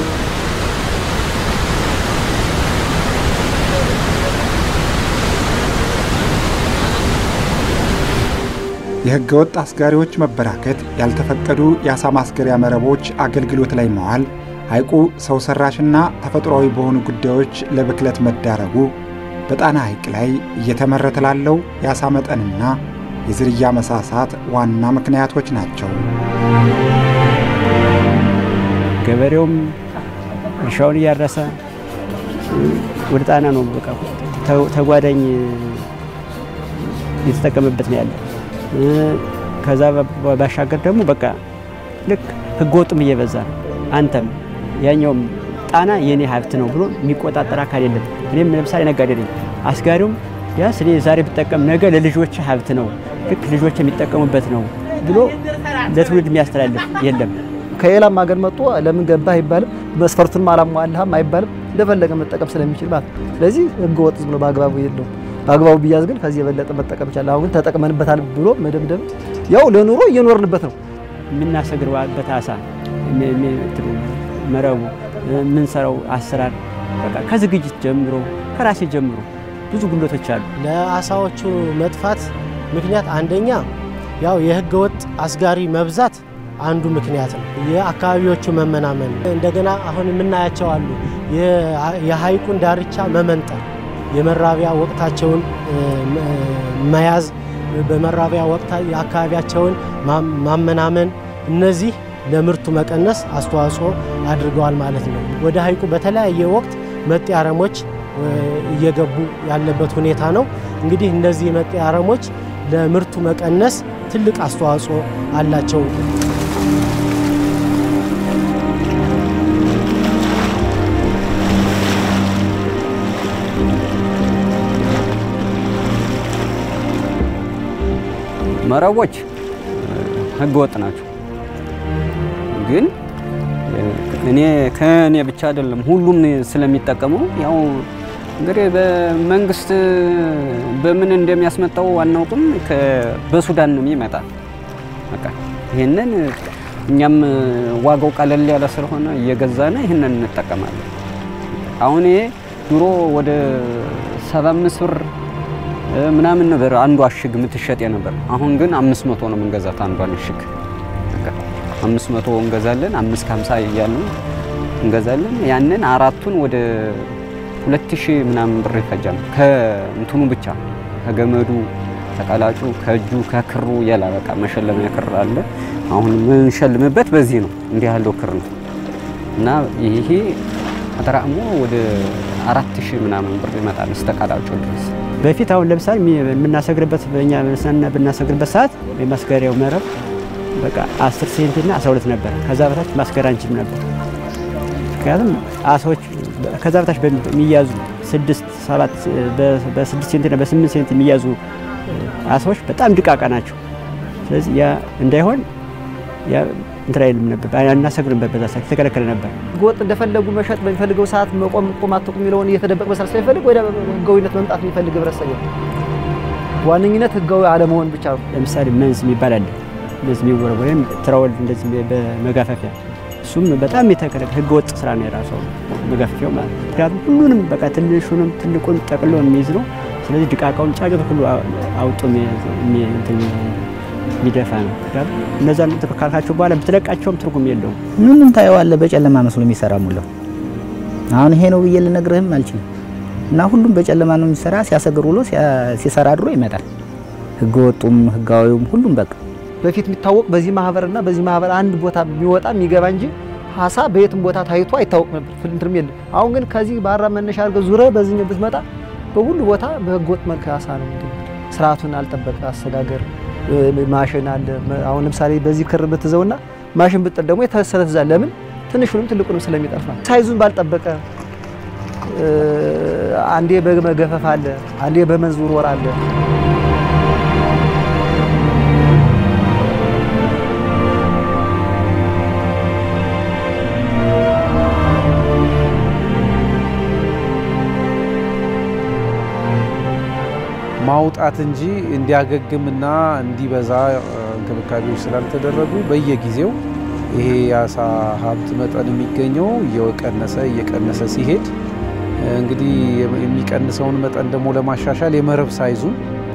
Speaker 2: የሕገ ወጥ አስጋሪዎች መበራከት፣ ያልተፈቀዱ የአሳ ማስገሪያ መረቦች አገልግሎት ላይ መዋል፣ ሐይቁ ሰው ሰራሽና ተፈጥሯዊ በሆኑ ጉዳዮች ለብክለት መዳረጉ በጣና ሐይቅ ላይ እየተመረተ ላለው የአሳ መጠንና የዝርያ መሳሳት ዋና ምክንያቶች ናቸው።
Speaker 4: ገበሬውም እርሻውን እያረሰ ወደ ጣና ነው በቃ ተጓዳኝ እየተጠቀመበት ነው ያለ። ከዛ ባሻገር ደግሞ በቃ ልክ ህገ ወጡም እየበዛ ነው። አንተም ያኛውም ጣና የኔ ሀብት ነው ብሎ የሚቆጣጠር አካል የለም። እኔም ለምሳሌ ነጋዴ ነኝ። አስጋሪውም ቢያንስ እኔ ዛሬ ብጠቀም ነገ ለልጆች ሀብት ነው፣ ልክ ልጆች የሚጠቀሙበት ነው ብሎ ለትውልድ የሚያስተላልፍ የለም።
Speaker 7: ከሌላም ሀገር መጥቶ ለምን ገባህ አይባልም፣ መስፈርቱንም አላሟላህም አይባልም። እንደፈለገ መጠቀም ስለሚችል ማለት ነው። ስለዚህ ህገ ወጥ ዝም ብሎ በአግባቡ የለው። በአግባቡ ቢያዝ ግን ከዚህ የበለጠ መጠቀም ይቻላል። አሁን ግን ተጠቅመንበታል ብሎ መደምደም ያው ለኑሮ እየኖርንበት ነው።
Speaker 4: የምናሰግርበት አሳ መረቡ የምንሰራው አሰራር በቃ ከዝግጅት ጀምሮ ከራሴ ጀምሮ ብዙ ጉድለቶች አሉ።
Speaker 3: ለአሳዎቹ መጥፋት ምክንያት አንደኛ ያው የህገ ወጥ አስጋሪ መብዛት አንዱ ምክንያት ነው። የአካባቢዎቹ መመናመን፣ እንደገና አሁን የምናያቸው አሉ የሐይቁን ዳርቻ መመንጠር፣ የመራቢያ ወቅታቸውን መያዝ፣ በመራቢያ ወቅት የአካባቢያቸውን ማመናመን፣ እነዚህ ለምርቱ መቀነስ አስተዋጽኦ አድርገዋል ማለት ነው። ወደ ሐይቁ በተለያየ ወቅት መጤ አረሞች እየገቡ ያለበት ሁኔታ ነው። እንግዲህ እነዚህ መጤ አረሞች ለምርቱ መቀነስ ትልቅ አስተዋጽኦ አላቸው።
Speaker 1: መረቦች ህገ ወጥ ናቸው። ግን እኔ ከእኔ ብቻ አይደለም ሁሉም ስለሚጠቀመው ያው እንግዲህ በመንግስት በምን እንደሚያስመጣው አናውቅም። በሱዳን ነው የሚመጣ። በቃ ይህንን እኛም ዋጋው ቀለል ያለ ስለሆነ እየገዛነ ይህንን እንጠቀማለን። አሁን ይሄ ድሮ ወደ 75 ብር ምናምን ነበር አንዷ እሽግ የምትሸጥ ነበር። አሁን ግን 500 ነው የምንገዛት አንዷን እሽግ። አምስት መቶ እንገዛለን። አምስት ከሀምሳ እያልን እንገዛለን። ያንን አራቱን ወደ ሁለት ሺህ ምናምን ብር ይፈጃል። ከእንትኑ ብቻ ከገመዱ ከቀላጩ ከእጁ ከክሩ ያላ በቃ መሸለሚያ ክር አለ። አሁን የምንሸልምበት በዚህ ነው። እንዲህ ያለው ክር ነው እና ይሄ ተጠራቅሞ ወደ አራት ሺህ ምናምን ብር ይመጣል እስከ ቀላጩ ድረስ።
Speaker 4: በፊት አሁን ለምሳሌ የምናሰግርበት በእኛ ብናሰግርበት ሰዓት የማስገሪያው መረብ በቃ 10 ሴንቲ እና 12 ነበር። ከዛ በታች ማስገር አንችልም ነበር። ምክንያቱም አሳዎች ከዛ በታች በሚያዙ 6 7 በ6 ሴንቲ እና በ8 ሴንቲ የሚያዙ አሳዎች በጣም ድቃቃ ናቸው። ስለዚህ ያ እንዳይሆን ያ እንትን አይልም ነበር፣ አናሰግርበት። በዛ ሰዓት የተከለከለ ነበር።
Speaker 7: ህገወጥ እንደፈለጉ መሸጥ በሚፈልገው ሰዓት መቆም ቁም አትቁም የሚለውን እየተደበቅ መስራት ስለሚፈልግ ወደ ህጋዊነት መምጣት የሚፈልግ ህብረተሰብ ዋነኝነት ህጋዊ አለመሆን ብቻ ነው።
Speaker 4: ለምሳሌ መንዝ የሚባል አለ እንደዚህ የሚወረወር ወይም ትራወል እንደዚህ በመጋፈፊያ እሱም በጣም የተከለከለ ህገ ወጥ ስራ ነው የራሱ መጋፈፊያው ማለት ነው። ምክንያቱም ሁሉንም በቃ ትንሹንም ትልቁን ጠቅሎ የሚይዝ ነው። ስለዚህ ድቃቃውን ጫጩት ሁሉ አውጦ የሚደፋ ነው። ምክንያቱም እነዛን ካልካቸው በኋላ ብትለቃቸውም ትርጉም የለውም።
Speaker 6: ምንም ታየዋለህ፣ በጨለማ መስሎ የሚሰራ ሙላው። አሁን ይሄ ነው ብዬ ልነግርህም አልችልም። እና ሁሉም በጨለማ ነው የሚሰራ። ሲያሰግር ውሎ ሲሰራ ድሮ ይመጣል። ህገ ወጡም ህጋዊውም ሁሉም በቃ
Speaker 7: በፊት የሚታወቅ በዚህ ማህበርና በዚህ ማህበር አንድ ቦታ የሚወጣ የሚገባ እንጂ አሳ በየትም ቦታ ታይቶ አይታወቅ ነበር። ፍልንትርም የለም። አሁን ግን ከዚህ ባራ መነሻ አድርገህ ዙረ በዚህኛው ብትመጣ በሁሉ ቦታ በህገወጥ መልክ አሳ ነው። ስርዓቱን አልጠበቀ አሰጋገር ማሽን አለ። አሁን ለምሳሌ በዚህ ክር ብትዘውና ማሽን ብጥል ደግሞ የተሰለ ትዛል። ለምን ትንሹንም ትልቁንም ስለሚጠፋ ሳይዙን ባልጠበቀ አንዴ በመገፈፍ አለ፣ አንዴ በመንዝ ውርወራ አለ።
Speaker 8: ማውጣት እንጂ እንዲያገግምና እንዲበዛ እንክብካቤዎች ስላልተደረጉ በየጊዜው ይሄ የአሳ ሀብት መጠን የሚገኘው እየቀነሰ እየቀነሰ ሲሄድ እንግዲህ የሚቀንሰውን መጠን ደግሞ ለማሻሻል የመረብ ሳይዙን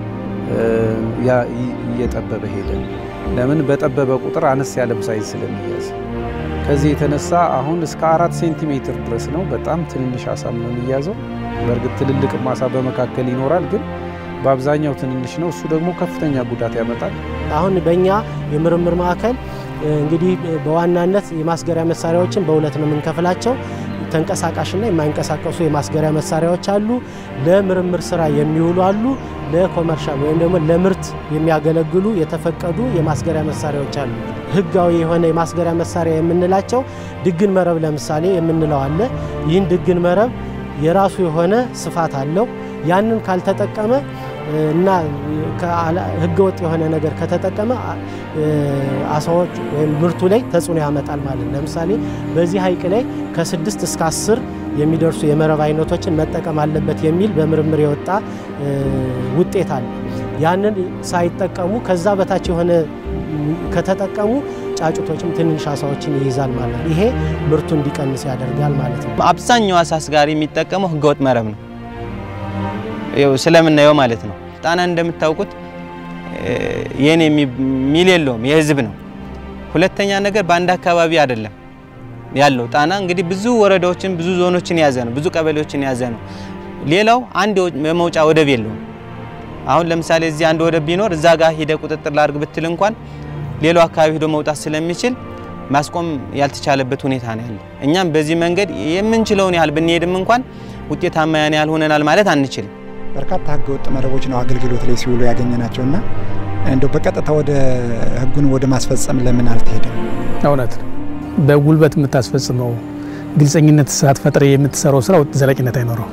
Speaker 8: እየጠበበ ሄደ። ለምን በጠበበ ቁጥር አነስ ያለም ሳይዝ ስለሚያዝ ከዚህ የተነሳ አሁን እስከ አራት ሴንቲሜትር ድረስ ነው። በጣም ትንንሽ አሳም ነው የሚያዘው። በእርግጥ ትልልቅ አሳ በመካከል ይኖራል፣ ግን በአብዛኛው ትንንሽ ነው። እሱ ደግሞ ከፍተኛ ጉዳት ያመጣል።
Speaker 3: አሁን በእኛ የምርምር ማዕከል እንግዲህ በዋናነት የማስገሪያ መሳሪያዎችን በሁለት ነው የምንከፍላቸው። ተንቀሳቃሽና የማይንቀሳቀሱ የማስገሪያ መሳሪያዎች አሉ። ለምርምር ስራ የሚውሉ አሉ። ለኮመርሻል ወይም ደግሞ ለምርት የሚያገለግሉ የተፈቀዱ የማስገሪያ መሳሪያዎች አሉ። ህጋዊ የሆነ የማስገሪያ መሳሪያ የምንላቸው ድግን መረብ ለምሳሌ የምንለው አለ። ይህን ድግን መረብ የራሱ የሆነ ስፋት አለው። ያንን ካልተጠቀመ እና ህገወጥ የሆነ ነገር ከተጠቀመ አሳዎች ወይም ምርቱ ላይ ተጽዕኖ ያመጣል ማለት ነው። ለምሳሌ በዚህ ሐይቅ ላይ ከስድስት እስከ አስር የሚደርሱ የመረብ አይነቶችን መጠቀም አለበት የሚል በምርምር የወጣ ውጤት አለ። ያንን ሳይጠቀሙ ከዛ በታች የሆነ ከተጠቀሙ ጫጩቶችም ትንንሽ አሳዎችን ይይዛል ማለት ነው። ይሄ ምርቱ እንዲቀንስ ያደርጋል ማለት ነው።
Speaker 10: አብዛኛው አሳ አስጋሪ የሚጠቀመው ህገወጥ መረብ ነው ስለምናየው ማለት ነው። ጣና እንደምታውቁት የኔ የሚል የለውም የህዝብ ነው። ሁለተኛ ነገር በአንድ አካባቢ አይደለም ያለው ጣና እንግዲህ ብዙ ወረዳዎችን ብዙ ዞኖችን የያዘ ነው፣ ብዙ ቀበሌዎችን የያዘ ነው። ሌላው አንድ የመውጫ ወደብ የለውም። አሁን ለምሳሌ እዚህ አንድ ወደብ ቢኖር እዛ ጋር ሂደ ቁጥጥር ላድርግ ብትል እንኳን ሌላው አካባቢ ሂዶ መውጣት ስለሚችል ማስቆም ያልተቻለበት ሁኔታ ነው ያለ። እኛም በዚህ መንገድ የምንችለውን ያህል ብንሄድም እንኳን ውጤታማ ያን ያህል ሆነናል ማለት አንችልም።
Speaker 2: በርካታ ህገወጥ መረቦች ነው አገልግሎት ላይ ሲውሉ ያገኘናቸውና እንደው በቀጥታ ወደ ህጉን ወደ ማስፈጸም ለምን አልተሄደም?
Speaker 9: እውነት ነው። በጉልበት የምታስፈጽመው ግልጸኝነት ሳትፈጥር የምትሰራው ስራ ዘላቂነት አይኖረው።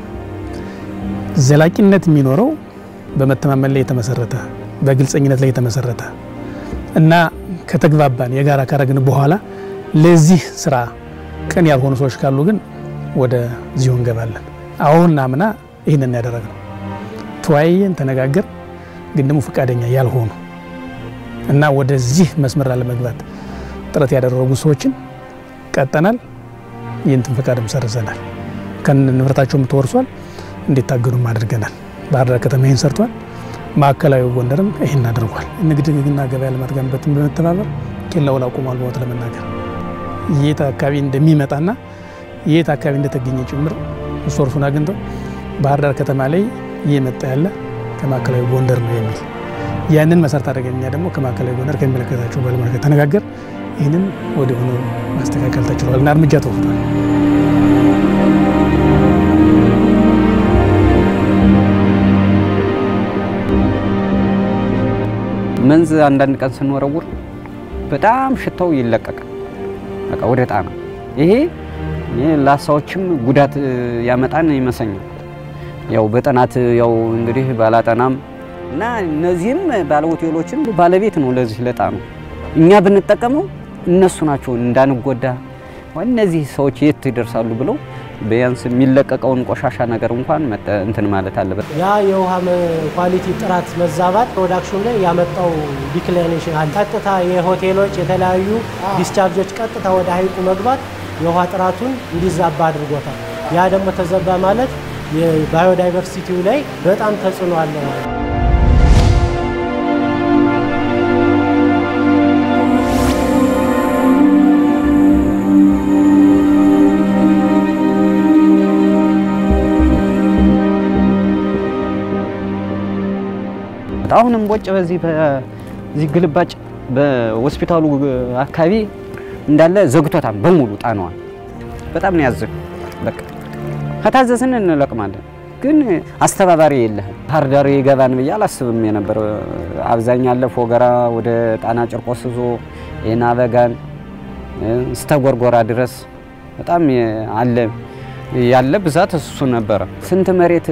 Speaker 9: ዘላቂነት የሚኖረው በመተማመን ላይ የተመሰረተ በግልጸኝነት ላይ የተመሰረተ እና ከተግባባን የጋራ ካረግን በኋላ ለዚህ ስራ ቅን ያልሆኑ ሰዎች ካሉ ግን ወደ ዚሁ እንገባለን። አሁን አምና ይህንን ያደረግነው ተወያየን፣ ተነጋገር ግን ደግሞ ፈቃደኛ ያልሆኑ እና ወደዚህ መስመር ላለመግባት ጥረት ያደረጉ ሰዎችን ቀጠናል። ይህንትን ፈቃድም ሰርዘናል። ከነ ንብረታቸውም ተወርሷል። እንዲታገዱም አድርገናል። ባህር ዳር ከተማ ይህን ሰርቷል። ማዕከላዊ ጎንደርም ይህን አድርጓል። ንግድና ገበያ ልማት ጋር በመተባበር ኬላውን አቁሟል። በወት ለመናገር የት አካባቢ እንደሚመጣና የት አካባቢ እንደተገኘ ጭምር ሶርሱን አግኝተው ባህር ዳር ከተማ ላይ እየመጣ ያለ ከማዕከላዊ ጎንደር ነው የሚል ያንን መሰረት አድርገን እኛ ደግሞ ከማዕከላዊ ጎንደር ከሚመለከታቸው ባለሙያ ጋር ተነጋገር ይህንን ወደ ሆኖ ማስተካከል ተችሏል እና እርምጃ ተወስዷል።
Speaker 1: መንዝ አንዳንድ ቀን ስንወረውር በጣም ሽታው ይለቀቃል፣ በቃ ወደ ጣና። ይሄ ለአሳዎችም ጉዳት ያመጣን ይመስለኛል። ያው በጥናት ያው እንግዲህ ባላጠናም እና እነዚህም ባለሆቴሎችን ባለቤት ነው ለዚህ ለጣኑ እኛ ብንጠቀመው እነሱ ናቸው እንዳንጎዳ እነዚህ ሰዎች የት ይደርሳሉ ብለው ቢያንስ የሚለቀቀውን ቆሻሻ ነገር እንኳን እንትን ማለት አለበት።
Speaker 3: ያ የውሃ ኳሊቲ ጥራት መዛባት ፕሮዳክሽኑ ላይ ያመጣው ዲክላይኔሽን አለ። ቀጥታ የሆቴሎች የተለያዩ ዲስቻርጆች ቀጥታ ወደ ሀይቁ መግባት የውሃ ጥራቱን እንዲዛባ አድርጎታል። ያ ደግሞ ተዘባ ማለት የባዮዳይቨርሲቲው ላይ በጣም ተጽዕኖ አለ ማለት ነው።
Speaker 1: አሁንም ቦጭ በዚህ በዚህ ግልባጭ በሆስፒታሉ አካባቢ እንዳለ ዘግቶታል በሙሉ ጣናዋን። በጣም ነው ያዘን። በቃ ከታዘዝን እንለቅማለን፣ ግን አስተባባሪ የለህም። ባህር ዳር ይገባን ብዬ አላስብም የነበር አብዛኛ አለ ፎገራ ወደ ጣና ጭርቆስ ዞ የናበጋን እስተ ጎርጎራ ድረስ በጣም አለ ያለ ብዛት እሱ ነበረ። ስንት መሬት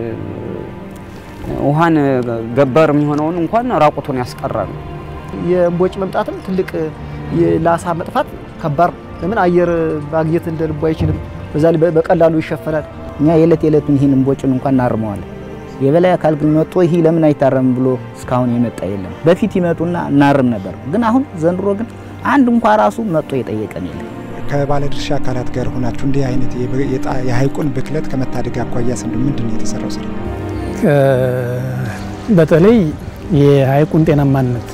Speaker 1: ውሃን ገበር የሚሆነውን እንኳን ራቁቱን ያስቀራል።
Speaker 7: የእምቦጭ መምጣትም ትልቅ ለአሳ መጥፋት ከባድ ለምን አየር ማግኘት እንደ ልቡ አይችልም። በዛ ላይ በቀላሉ ይሸፈናል።
Speaker 6: እኛ የዕለት የዕለቱን ይህን እምቦጭን እንኳን እናርመዋለን። የበላይ አካል ግን መጥቶ ይህ ለምን አይታረምም ብሎ እስካሁን የመጣ የለም። በፊት ይመጡና እናርም ነበር፣ ግን አሁን ዘንድሮ ግን አንድ እንኳ ራሱ መጥቶ የጠየቀን የለም።
Speaker 2: ከባለድርሻ አካላት ጋር ሆናችሁ እንዲህ አይነት የሀይቁን ብክለት ከመታደግ አኳያ ስንድ ምንድን ነው የተሰራው ስራ?
Speaker 9: በተለይ የሀይቁን ጤናማነት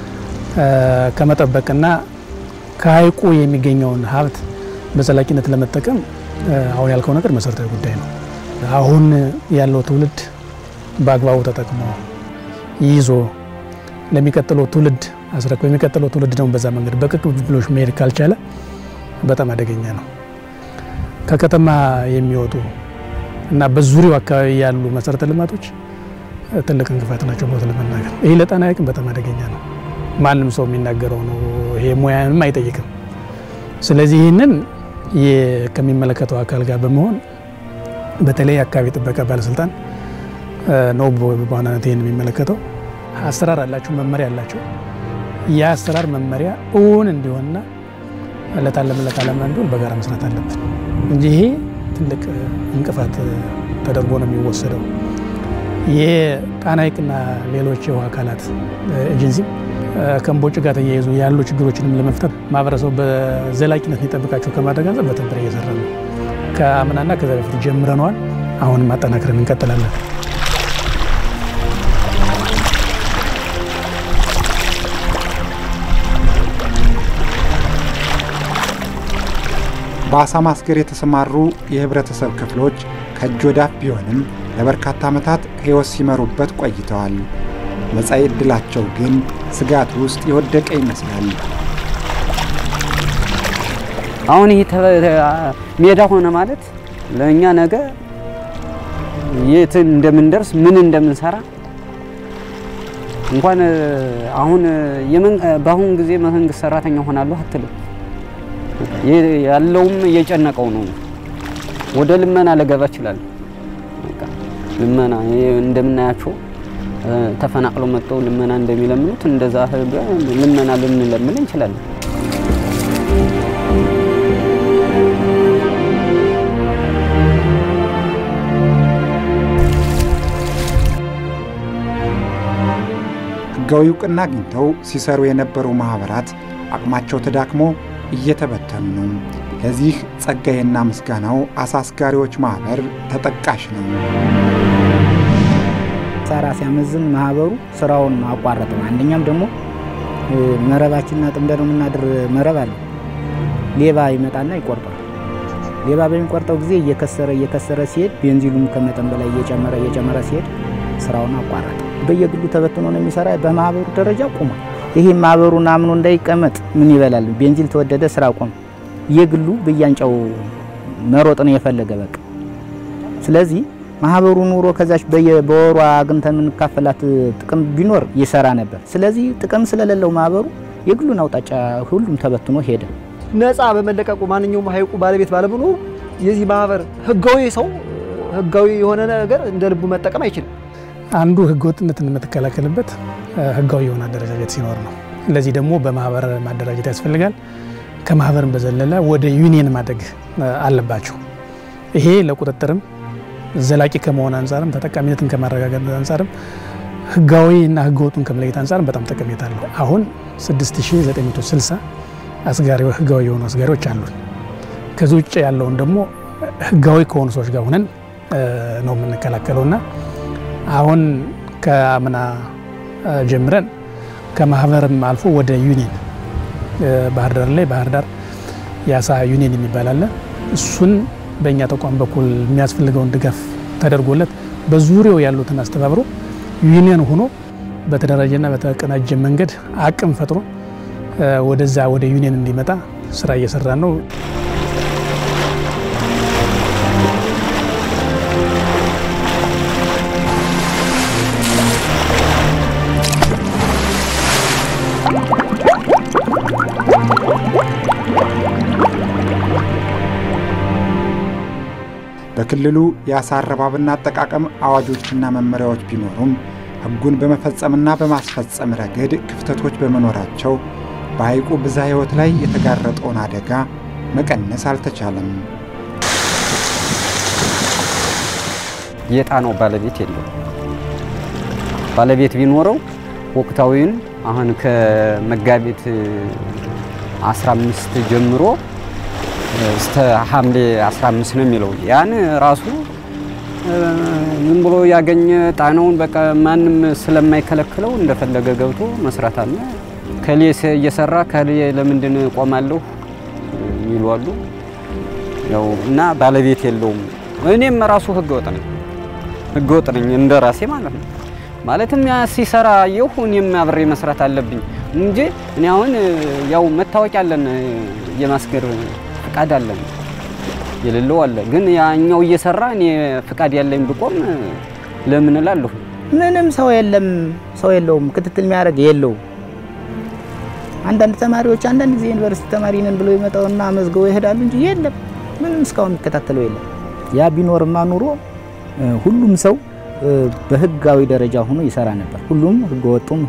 Speaker 9: ከመጠበቅና ከሀይቁ የሚገኘውን ሀብት በዘላቂነት ለመጠቀም አሁን ያልከው ነገር መሰረታዊ ጉዳይ ነው። አሁን ያለው ትውልድ በአግባቡ ተጠቅሞ ይዞ ለሚቀጥለው ትውልድ አስረክቦ የሚቀጥለው ትውልድ ደግሞ በዛ መንገድ በቅብብሎሽ መሄድ ካልቻለ በጣም አደገኛ ነው። ከከተማ የሚወጡ እና በዙሪያው አካባቢ ያሉ መሰረተ ልማቶች ትልቅ እንቅፋት ናቸው። ቦታ ለመናገር ይህ ለጣና ሐይቅም በጣም አደገኛ ነው። ማንም ሰው የሚናገረው ነው። ይሄ ሙያንም አይጠይቅም። ስለዚህ ይህንን ከሚመለከተው አካል ጋር በመሆን በተለይ አካባቢ ጥበቃ ባለስልጣን ነው በዋናነት ይህን የሚመለከተው። አሰራር አላቸው፣ መመሪያ አላቸው። ያ አሰራር መመሪያ እውን እንዲሆንና ለታለመለት ዓላማ እንዲሆን በጋራ መስራት አለብን እንጂ ይሄ ትልቅ እንቅፋት ተደርጎ ነው የሚወሰደው። የጣና ሐይቅና ሌሎች የውሃ አካላት ኤጀንሲም ከእምቦጭ ጋር ተያይዞ ያሉ ችግሮችንም ለመፍታት ማህበረሰቡ በዘላቂነት ሊጠብቃቸው ከማድረግ አንጻር በትብብር እየሰራ ነው። ከአምናና ከዛ በፊት ጀምረነዋል። አሁንም ማጠናከርን እንቀጥላለን።
Speaker 2: በአሳ ማስገር የተሰማሩ የህብረተሰብ ክፍሎች ከእጅ ወዳፍ ቢሆንም ለበርካታ ዓመታት ሕይወት ሲመሩበት ቆይተዋል። መጻኢ ዕድላቸው ግን ስጋት ውስጥ የወደቀ ይመስላል።
Speaker 1: አሁን ይህ ሜዳ ሆነ ማለት ለእኛ ነገ የት እንደምንደርስ ምን እንደምንሰራ እንኳን አሁን በአሁን ጊዜ መንግስት ሰራተኛ ሆናለሁ አትልም። ያለውም እየጨነቀው ነው። ወደ ልመና ልገባ እችላለሁ። ልመና እንደምናያቸው ተፈናቅሎ መጥተው ልመና እንደሚለምኑት እንደዛ ልመና ልንለምን እንችላለን።
Speaker 2: ሕጋዊ እውቅና አግኝተው ሲሰሩ የነበሩ ማኅበራት አቅማቸው ተዳክሞ እየተበተኑ ነው። ለዚህ ጸጋዬና ምስጋናው አሳ አስጋሪዎች ማኅበር ተጠቃሽ ነው።
Speaker 6: ሳራ ሲያመዝን ማህበሩ ስራውን አቋረጠ። አንደኛም ደግሞ መረባችንና ጥምደን የምናድር መረብ አለ። ሌባ ይመጣና ይቆርጧል። ሌባ በሚቆርጠው ጊዜ እየከሰረ እየከሰረ ሲሄድ ቤንዚሉም ከመጠን በላይ እየጨመረ እየጨመረ ሲሄድ ስራውን አቋረጠ። በየግሉ ተበትኖ ነው የሚሰራ። በማህበሩ ደረጃ ቆሟል። ይሄ ማህበሩን አምኖ እንዳይቀመጥ ምን ይበላል? ቤንዚል ተወደደ፣ ስራ ቆመ። የግሉ በያንጫው መሮጥ ነው የፈለገ በቃ። ስለዚህ ማህበሩ ኑሮ ከዛች በወሯ አግኝተን የምንካፈላት ጥቅም ቢኖር ይሰራ ነበር። ስለዚህ ጥቅም ስለሌለው ማህበሩ የግሉን አውጣጫ ሁሉም ተበትኖ ሄደ።
Speaker 7: ነፃ በመለቀቁ ማንኛውም ሐይቁ ባለቤት ባለመኖሩ የዚህ ማህበር ህጋዊ ሰው ህጋዊ የሆነ ነገር እንደ ልቡ መጠቀም አይችልም።
Speaker 9: አንዱ ህገወጥነትን የምትከላከልበት ህጋዊ የሆነ አደረጃጀት ሲኖር ነው። ለዚህ ደግሞ በማህበር ማደራጀት ያስፈልጋል። ከማህበርን በዘለለ ወደ ዩኒየን ማደግ አለባቸው። ይሄ ለቁጥጥርም ዘላቂ ከመሆን አንጻርም ተጠቃሚነትን ከማረጋገጥ አንጻርም ህጋዊ እና ህገወጡን ከመለየት አንጻርም በጣም ጠቀሜታ አለው። አሁን 6960 አስጋሪ ህጋዊ የሆኑ አስጋሪዎች አሉን። ከዚህ ውጭ ያለውን ደግሞ ህጋዊ ከሆኑ ሰዎች ጋር ሆነን ነው የምንከላከለው እና አሁን ከአምና ጀምረን ከማህበርም አልፎ ወደ ዩኒየን ባህር ዳር ላይ ባህር ዳር የአሳ ዩኒየን የሚባል አለ። እሱን በእኛ ተቋም በኩል የሚያስፈልገውን ድጋፍ ተደርጎለት በዙሪያው ያሉትን አስተባብሮ ዩኒየን ሆኖ በተደራጀና በተቀናጀ መንገድ አቅም ፈጥሮ ወደዛ ወደ ዩኒየን እንዲመጣ ስራ እየሰራ ነው።
Speaker 2: በክልሉ የአሳ አረባብና አጠቃቀም አዋጆችና መመሪያዎች ቢኖሩም ሕጉን በመፈጸምና በማስፈጸም ረገድ ክፍተቶች በመኖራቸው በሐይቁ ብዝሃ ሕይወት ላይ የተጋረጠውን አደጋ መቀነስ አልተቻለም።
Speaker 1: የጣናው ባለቤት የለው። ባለቤት ቢኖረው ወቅታዊውን አሁን ከመጋቢት 15 ጀምሮ እስተ ሐምሌ 15 ነው የሚለው ያን ራሱ ዝም ብሎ ያገኘ ጣናውን በቃ ማንም ስለማይከለክለው እንደፈለገ ገብቶ መስራት አለ። ከሌ እየሰራ ከሌ ለምንድን ቆማለሁ የሚሉ አሉ። ያው እና ባለቤት የለውም። እኔም ራሱ ህገ ወጥ ነኝ፣ ህገ ወጥ ነኝ እንደ ራሴ ማለት ነው። ማለትም ያ ሲሰራ አየሁ፣ እኔም አብሬ መስራት አለብኝ እንጂ እኔ አሁን ያው መታወቂያ አለን፣ የማስገር ፍቃድ አለን የሌለው አለ። ግን ያኛው እየሰራ እኔ ፍቃድ ያለኝ ብቆም ለምን እላለሁ?
Speaker 6: ምንም ሰው የለም፣ ሰው የለውም፣ ክትትል የሚያደርግ የለው። አንዳንድ ተማሪዎች አንዳንድ ጊዜ ዩኒቨርሲቲ ተማሪ ነን ብሎ ይመጣውና መዝገቡ ይሄዳሉ እንጂ የለም፣ ምንም እስካሁን የሚከታተለው የለም። ያ ቢኖርማ ኑሮ ሁሉም ሰው በህጋዊ ደረጃ ሆኖ ይሰራ ነበር። ሁሉም ህገ ወጡም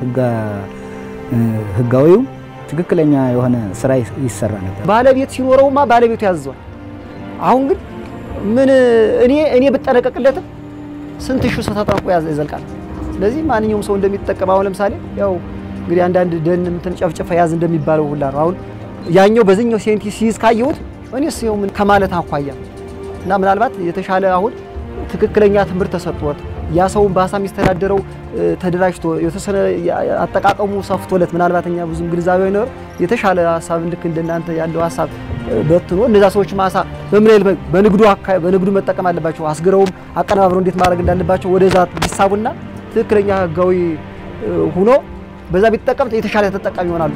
Speaker 6: ህጋዊው ትክክለኛ የሆነ ስራ ይሰራ ነበር።
Speaker 7: ባለቤት ሲኖረውማ ባለቤቱ ያዘዋል። አሁን ግን ምን እኔ እኔ ብጠነቀቅለትም ስንት ሺህ ሰው ተጠርቆ ያዘ ይዘልቃል። ስለዚህ ማንኛውም ሰው እንደሚጠቀም አሁን ለምሳሌ ያው እንግዲህ አንዳንድ ደን እንትን ጨፍጨፈ ያዝ እንደሚባለው ሁላ ነው። አሁን ያኛው በዚህኛው ሴንቲ ሲይዝ ካየሁት እኔስ ይኸው ምን ከማለት አኳያ እና ምናልባት የተሻለ አሁን ትክክለኛ ትምህርት ተሰጥቶት ያ ሰውን በሀሳብ የሚስተዳደረው ተደራጅቶ የተወሰነ አጠቃቀሙ ሰፍቶለት ምናልባት እኛ ብዙም ግንዛቤ አይኖር የተሻለ ሀሳብ ልክ እንደናንተ ያለው ሀሳብ በትኖ እነዛ ሰዎች ማሳ በምን ያህል በንግዱ በንግዱ መጠቀም አለባቸው፣ አስግረውም አቀነባብረው እንዴት ማድረግ እንዳለባቸው ወደዛ ቢሳቡና ትክክለኛ ህጋዊ ሁኖ በዛ ቢጠቀም የተሻለ ተጠቃሚ ይሆናሉ።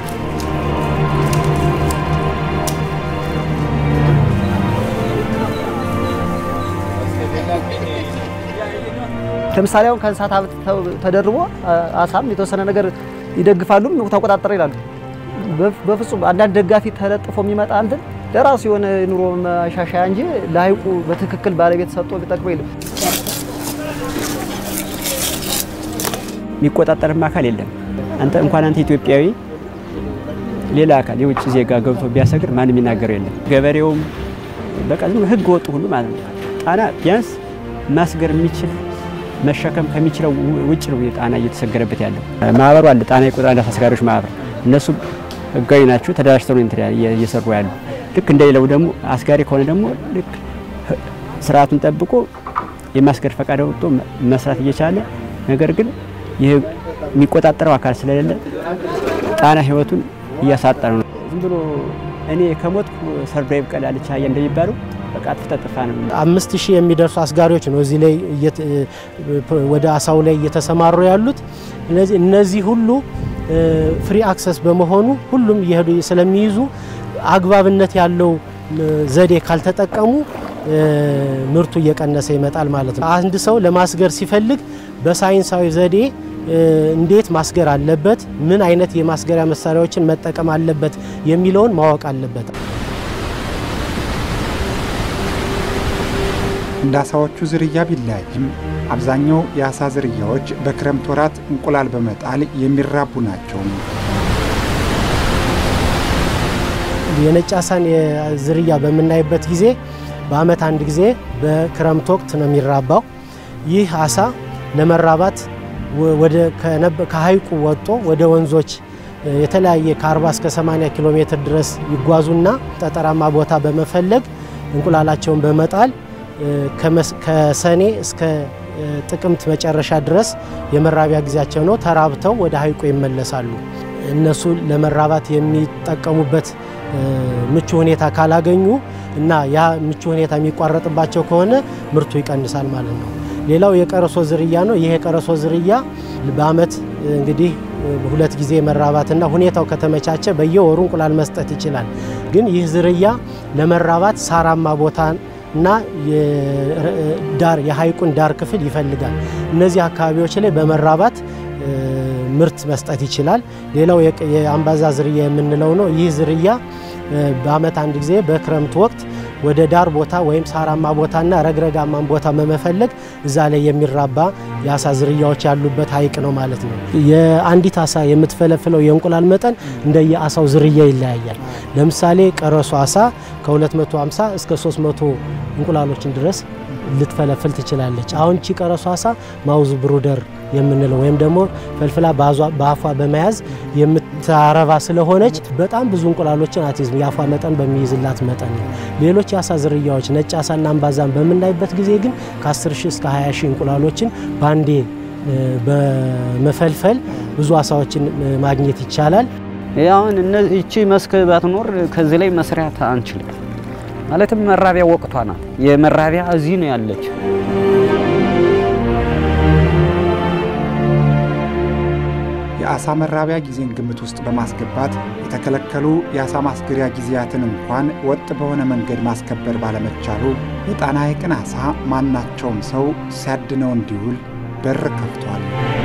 Speaker 7: ለምሳሌ አሁን ከእንስሳት ሀብት ተደርቦ አሳም የተወሰነ ነገር ይደግፋሉም ተቆጣጠረ ይላሉ። በፍጹም አንዳንድ ደጋፊ ተለጥፎ የሚመጣ እንትን ለራሱ የሆነ ኑሮ ማሻሻያ እንጂ ለሀይቁ በትክክል ባለቤት ሰጥቶ ቢጠቅመው የለም።
Speaker 4: የሚቆጣጠርም አካል የለም። አንተ እንኳን አንተ ኢትዮጵያዊ ሌላ አካል የውጭ ዜጋ ገብቶ ቢያሰግር ማንም የሚናገረው የለም። ገበሬውም በቃ ዝም ህገ ወጡ ሁሉ ማለት ነው። ጣና ቢያንስ ማስገር የሚችል መሸከም ከሚችለው ውጭ ነው ጣና እየተሰገረበት ያለው። ማህበሩ አለ ጣና የቁጥር አንድ አስጋሪዎች ማህበር፣ እነሱ ህጋዊ ናቸው፣ ተደራጅተው ነው እንትን እየሰሩ ያሉ። ልክ እንደሌለው ደግሞ አስጋሪ ከሆነ ደግሞ ልክ ስርዓቱን ጠብቆ የማስገር ፈቃድ ወጥቶ መስራት እየቻለ ነገር ግን ይህ የሚቆጣጠረው አካል ስለሌለ ጣና ህይወቱን እያሳጣ ነው። ዝም ብሎ እኔ ከሞትኩ ሰርዶ ይብቀል አለች አህያ እንደሚባለው በቃ አጥፍተህ ነው።
Speaker 3: አምስት ሺህ የሚደርሱ አስጋሪዎች ነው እዚህ ላይ ወደ አሳው ላይ እየተሰማሩ ያሉት። እነዚህ ሁሉ ፍሪ አክሰስ በመሆኑ ሁሉም እየሄዱ ስለሚይዙ አግባብነት ያለው ዘዴ ካልተጠቀሙ ምርቱ እየቀነሰ ይመጣል ማለት ነው። አንድ ሰው ለማስገር ሲፈልግ በሳይንሳዊ ዘዴ እንዴት ማስገር አለበት፣ ምን አይነት የማስገሪያ መሳሪያዎችን መጠቀም አለበት የሚለውን ማወቅ አለበት።
Speaker 2: እንደ አሳዎቹ ዝርያ ቢለያይም አብዛኛው የአሳ ዝርያዎች በክረምት ወራት እንቁላል በመጣል የሚራቡ ናቸው።
Speaker 3: የነጭ አሳን ዝርያ በምናይበት ጊዜ በዓመት አንድ ጊዜ በክረምት ወቅት ነው የሚራባው። ይህ አሳ ለመራባት ወደ ከሀይቁ ወጥቶ ወደ ወንዞች የተለያየ ከ40 እስከ 80 ኪሎ ሜትር ድረስ ይጓዙና ጠጠራማ ቦታ በመፈለግ እንቁላላቸውን በመጣል ከሰኔ እስከ ጥቅምት መጨረሻ ድረስ የመራቢያ ጊዜያቸው ነው። ተራብተው ወደ ሀይቁ ይመለሳሉ። እነሱ ለመራባት የሚጠቀሙበት ምቹ ሁኔታ ካላገኙ እና ያ ምቹ ሁኔታ የሚቋረጥባቸው ከሆነ ምርቱ ይቀንሳል ማለት ነው። ሌላው የቀረሶ ዝርያ ነው። ይህ የቀረሶ ዝርያ በዓመት እንግዲህ ሁለት ጊዜ መራባትና ሁኔታው ከተመቻቸ በየወሩ እንቁላል መስጠት ይችላል። ግን ይህ ዝርያ ለመራባት ሳራማ ቦታ እና ዳር የሀይቁን ዳር ክፍል ይፈልጋል። እነዚህ አካባቢዎች ላይ በመራባት ምርት መስጠት ይችላል። ሌላው የአምባዛ ዝርያ የምንለው ነው። ይህ ዝርያ በዓመት አንድ ጊዜ በክረምት ወቅት ወደ ዳር ቦታ ወይም ሳራማ ቦታና ረግረጋማን ቦታ በመፈለግ እዛ ላይ የሚራባ የአሳ ዝርያዎች ያሉበት ሀይቅ ነው ማለት ነው። የአንዲት አሳ የምትፈለፍለው የእንቁላል መጠን እንደ የአሳው ዝርያ ይለያያል። ለምሳሌ ቀረሶ አሳ ከ250 እስከ 300 እንቁላሎችን ድረስ ልትፈለፍል ትችላለች። አሁን ቺ ቀረሶ አሳ ማውዝ ብሩደር የምንለው ወይም ደግሞ ፈልፍላ በአፏ በመያዝ የምታረባ ስለሆነች በጣም ብዙ እንቁላሎችን አትይዝም። የአፏ መጠን በሚይዝላት መጠን ነው። ሌሎች የአሳ ዝርያዎች ነጭ አሳና አምባዛን በምናይበት ጊዜ ግን ከ10 ሺህ እስከ 20 ሺህ እንቁላሎችን በአንዴ በመፈልፈል ብዙ አሳዎችን ማግኘት ይቻላል።
Speaker 11: አሁን ይቺ መስክ ባትኖር ከዚህ ላይ መስሪያት አንችልም። ማለትም መራቢያ ወቅቷ ናት። የመራቢያ እዚህ ነው ያለች።
Speaker 2: የአሳ መራቢያ ጊዜን ግምት ውስጥ በማስገባት የተከለከሉ የአሳ ማስገሪያ ጊዜያትን እንኳን ወጥ በሆነ መንገድ ማስከበር ባለመቻሉ የጣና ሐይቅን አሳ ማናቸውም ሰው ሲያድነው እንዲውል በር ከፍቷል።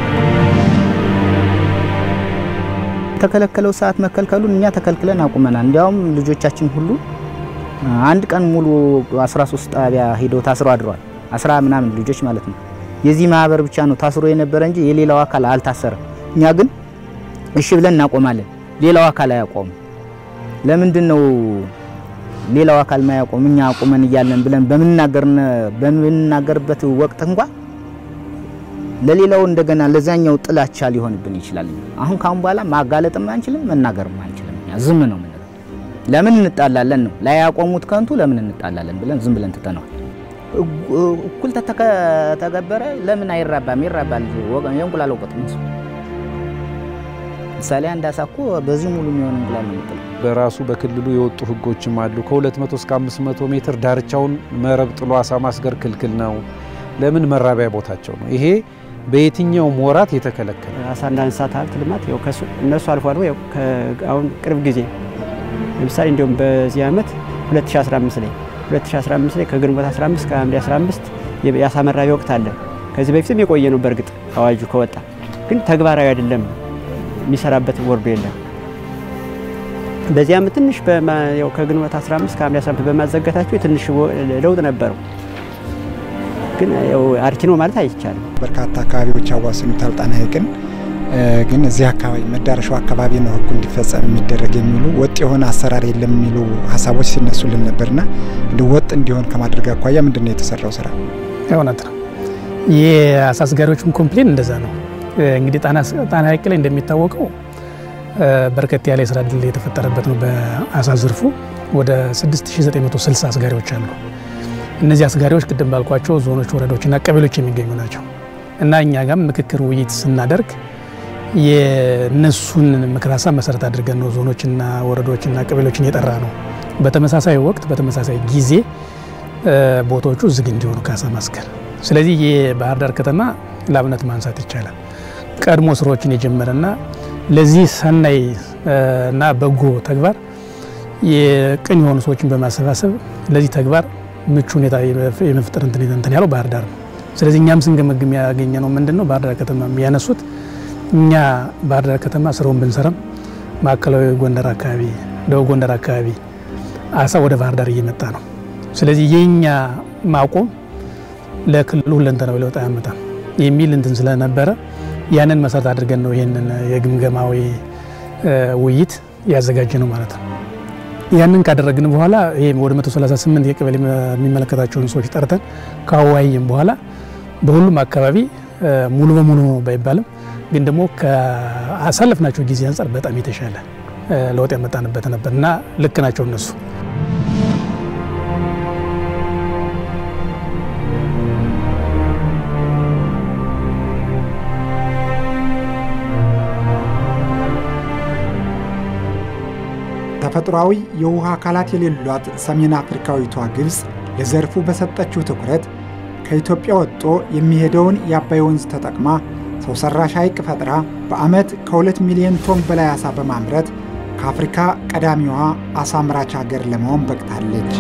Speaker 6: የተከለከለው ሰዓት መከልከሉን እኛ ተከልክለን አቁመናል። እንዲያውም ልጆቻችን ሁሉ አንድ ቀን ሙሉ 13 ጣቢያ ሂደው ታስረው አድረዋል። አስራ ምናምን ልጆች ማለት ነው። የዚህ ማህበር ብቻ ነው ታስሮ የነበረ እንጂ የሌላው አካል አልታሰረም። እኛ ግን እሺ ብለን እናቆማለን፣ ሌላው አካል አያቆም። ለምንድን ነው ሌላው አካል ማያቆም? እኛ አቁመን እያለን ብለን በምንናገርበት ወቅት እንኳ ለሌላው እንደገና ለዛኛው ጥላቻ ሊሆንብን ይችላል። አሁን ካሁን በኋላ ማጋለጥም አንችልም፣ መናገርም አንችልም። እኛ ዝም ነው የምንለው። ለምን እንጣላለን ነው ላይ ያቆሙት ከንቱ ለምን እንጣላለን ብለን ዝም ብለን ትተነዋል። እኩል ተተገበረ ለምን አይራባም? ይራባል። የእንቁላል ወቅት ነው። ምሳሌ አንድ አሳ እኮ በዚህ ሙሉ የሚሆን እንቁላል ነው የሚጥለው።
Speaker 8: በራሱ በክልሉ የወጡ ህጎችም አሉ። ከ200 እስከ 500 ሜትር ዳርቻውን መረብ ጥሎ አሳ ማስገር ክልክል ነው። ለምን መራቢያ ቦታቸው ነው። ይሄ በየትኛውም ወራት የተከለከለ
Speaker 4: አሳና እንስሳት ሀብት ልማት ያው ከሱ እነሱ አልፎ አልፎ ያው አሁን ቅርብ ጊዜ ለምሳሌ እንዲሁም በዚህ ዓመት 2015 ላይ 2015 ላይ ከግንቦት 15 ከሐምሌ 15 የአሳ መራቢያ ወቅት አለ። ከዚህ በፊትም የቆየ ነው። በእርግጥ አዋጁ ከወጣ ግን ተግባራዊ አይደለም፣ የሚሰራበት ወርዶ የለም። በዚህ ዓመት ትንሽ ያው ከግንቦት 15 ከሐምሌ 15 በማዘጋታቸው ትንሽ ለውጥ ነበረው። ግን ያው አርኪ ነው ማለት አይቻልም።
Speaker 2: በርካታ አካባቢዎች ያዋስኑታል ጣና ሐይቅን። ግን እዚህ አካባቢ መዳረሻው አካባቢ ነው ህጉ እንዲፈጸም የሚደረግ የሚሉ ወጥ የሆነ አሰራር የለም የሚሉ ሀሳቦች ሲነሱልን ነበርና እንደ ወጥ እንዲሆን ከማድረግ አኳያ ምንድን ነው የተሰራው ስራ?
Speaker 9: እውነት ነው። የአሳ አስጋሪዎችም ኮምፕሌን እንደዛ ነው። እንግዲህ ጣና ሐይቅ ላይ እንደሚታወቀው በርከት ያለ የስራ እድል የተፈጠረበት ነው። በአሳ ዘርፉ ወደ 6960 አስጋሪዎች አሉ። እነዚህ አስጋሪዎች ቅድም ባልኳቸው ዞኖች፣ ወረዳዎችና ቀበሌዎች የሚገኙ ናቸው እና እኛ ጋም ምክክር ውይይት ስናደርግ የነሱን ምክር ሀሳብ መሰረት አድርገን ነው ዞኖችና ወረዳዎችና ቀበሌዎችን የጠራ ነው። በተመሳሳይ ወቅት በተመሳሳይ ጊዜ ቦታዎቹ ዝግ እንዲሆኑ ከአሳ ማስገር። ስለዚህ የባህር ዳር ከተማ ለአብነት ማንሳት ይቻላል። ቀድሞ ስራዎችን የጀመረና ለዚህ ሰናይ እና በጎ ተግባር የቅን የሆኑ ሰዎችን በማሰባሰብ ለዚህ ተግባር ምቹ ሁኔታ የመፍጠር እንትን ያለው ባህር ዳር ነው። ስለዚህ እኛም ስንገመግም ያገኘ ነው ምንድን ነው ባህር ዳር ከተማ የሚያነሱት እኛ ባህር ዳር ከተማ ስራውን ብንሰራም ማዕከላዊ ጎንደር አካባቢ፣ ደቡብ ጎንደር አካባቢ አሳ ወደ ባህር ዳር እየመጣ ነው። ስለዚህ የኛ ማቆም ለክልሉ ሁለንተናዊ ለውጥ አያመጣም የሚል እንትን ስለነበረ ያንን መሰረት አድርገን ነው ይህንን የግምገማዊ ውይይት ያዘጋጀ ነው ማለት ነው። ያንን ካደረግን በኋላ ይሄ ወደ 138 የቀበሌ የሚመለከታቸውን ሰዎች ጠርተን ካወያየን በኋላ በሁሉም አካባቢ ሙሉ በሙሉ ነው ባይባልም ግን ደግሞ ከአሳለፍናቸው ጊዜ አንጻር በጣም የተሻለ ለውጥ ያመጣንበት ነበር እና ልክ ናቸው እነሱ።
Speaker 2: ተፈጥሯዊ የውሃ አካላት የሌሏት ሰሜን አፍሪካዊቷ ግብፅ ለዘርፉ በሰጠችው ትኩረት ከኢትዮጵያ ወጥቶ የሚሄደውን የአባይ ወንዝ ተጠቅማ ሰው ሰራሽ ሐይቅ ፈጥራ በዓመት ከሁለት ሚሊዮን ቶን በላይ አሳ በማምረት ከአፍሪካ ቀዳሚዋ አሳ አምራች ሀገር ለመሆን በቅታለች።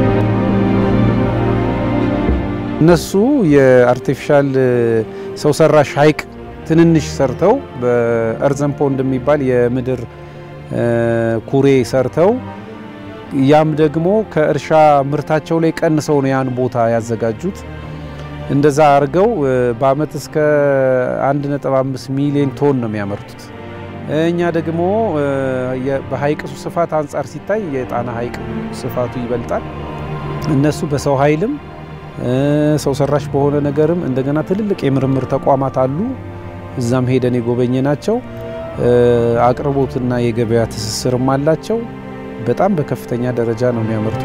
Speaker 8: እነሱ የአርቲፊሻል ሰው ሰራሽ ሐይቅ ትንንሽ ሰርተው በእርዘን ፖንድ የሚባል የምድር ኩሬ ሰርተው ያም ደግሞ ከእርሻ ምርታቸው ላይ ቀንሰው ነው ያን ቦታ ያዘጋጁት። እንደዛ አድርገው በአመት እስከ 1.5 ሚሊዮን ቶን ነው የሚያመርቱት። እኛ ደግሞ በሐይቅ ስፋት አንጻር ሲታይ የጣና ሐይቅ ስፋቱ ይበልጣል። እነሱ በሰው ኃይልም ሰው ሰራሽ በሆነ ነገርም እንደገና ትልልቅ የምርምር ተቋማት አሉ። እዛም ሄደን የጎበኘ ናቸው። አቅርቦትና የገበያ ትስስርም አላቸው። በጣም በከፍተኛ ደረጃ ነው የሚያመርቱ።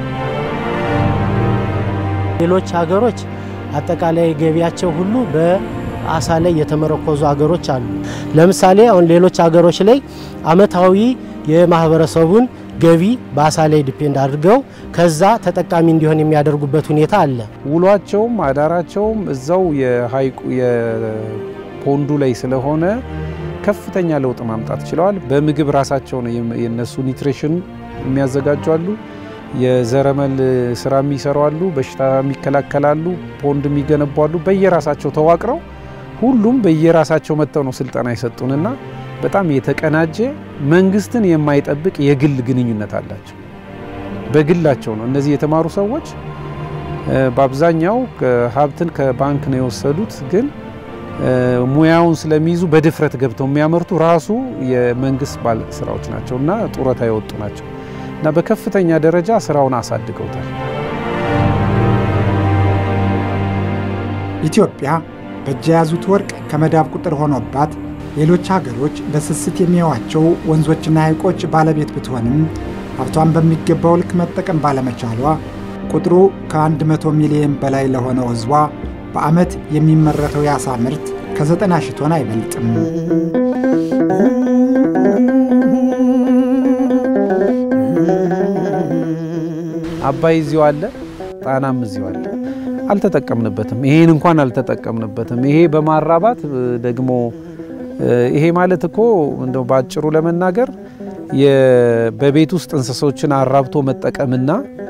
Speaker 3: ሌሎች ሀገሮች አጠቃላይ ገቢያቸው ሁሉ በአሳ ላይ የተመረኮዙ ሀገሮች አሉ። ለምሳሌ አሁን ሌሎች ሀገሮች ላይ አመታዊ የማህበረሰቡን ገቢ በአሳ ላይ ዲፔንድ አድርገው ከዛ ተጠቃሚ እንዲሆን የሚያደርጉበት ሁኔታ አለ።
Speaker 8: ውሏቸውም አዳራቸውም እዛው የሀይቁ የፖንዱ ላይ ስለሆነ ከፍተኛ ለውጥ ማምጣት ችለዋል። በምግብ ራሳቸው ነው የነሱ ኒትሪሽን የሚያዘጋጁ አሉ። የዘረመል ስራ የሚሰሩ አሉ። በሽታ የሚከላከላሉ፣ ፖንድ የሚገነቡ አሉ። በየራሳቸው ተዋቅረው ሁሉም በየራሳቸው መጥተው ነው ስልጠና የሰጡንና በጣም የተቀናጀ መንግስትን የማይጠብቅ የግል ግንኙነት አላቸው። በግላቸው ነው እነዚህ የተማሩ ሰዎች በአብዛኛው ሀብትን ከባንክ ነው የወሰዱት ግን ሙያውን ስለሚይዙ በድፍረት ገብተው የሚያመርቱ ራሱ የመንግስት ባለስራዎች ናቸው እና ጡረታ የወጡ ናቸው እና በከፍተኛ ደረጃ ስራውን አሳድገውታል።
Speaker 2: ኢትዮጵያ በእጅ የያዙት ወርቅ ከመዳብ ቁጥር ሆኖባት ሌሎች ሀገሮች በስስት የሚያዩዋቸው ወንዞችና ሐይቆች ባለቤት ብትሆንም ሀብቷን በሚገባው ልክ መጠቀም ባለመቻሏ ቁጥሩ ከ100 ሚሊዮን በላይ ለሆነው ሕዝቧ በዓመት የሚመረተው የአሳ ምርት ከ90 ሺህ ቶን አይበልጥም።
Speaker 8: አባይ እዚሁ አለ፣ ጣናም እዚሁ አለ። አልተጠቀምንበትም። ይሄን እንኳን አልተጠቀምንበትም። ይሄ በማራባት ደግሞ ይሄ ማለት እኮ እንደው ባጭሩ ለመናገር በቤት ውስጥ እንስሶችን አራብቶ መጠቀምና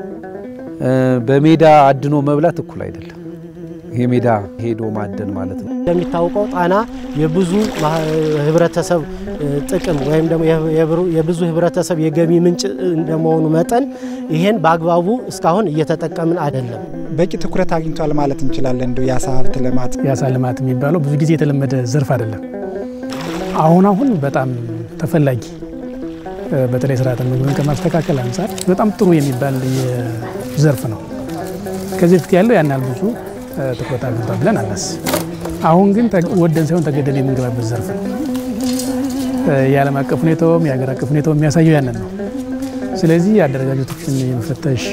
Speaker 8: በሜዳ አድኖ መብላት እኩል አይደለም። ይሄ ሜዳ ሄዶ ማደን ማለት ነው።
Speaker 3: እንደሚታወቀው ጣና የብዙ ህብረተሰብ ጥቅም ወይም ደግሞ የብዙ ህብረተሰብ የገቢ ምንጭ እንደመሆኑ መጠን ይሄን በአግባቡ እስካሁን እየተጠቀምን አይደለም።
Speaker 2: በቂ ትኩረት አግኝቷል ማለት እንችላለን። እንደው የአሳ ሀብት ልማት
Speaker 9: የአሳ ልማት የሚባለው ብዙ ጊዜ የተለመደ ዘርፍ አይደለም። አሁን አሁን በጣም ተፈላጊ በተለይ ስርዓተ ምግብን ከማስተካከል አንጻር በጣም ጥሩ የሚባል ዘርፍ ነው። ከዚህ በፊት ያለው ያን ያህል ብዙ ትኩረት አግኝቷል ብለን አናስብ። አሁን ግን ወደን ሳይሆን ተገደን የምንገባበት ዘርፍ ነው። የዓለም አቀፍ ሁኔታውም የሀገር አቀፍ ሁኔታውም የሚያሳየው ያንን ነው። ስለዚህ አደረጃጀቶችን የመፈተሽ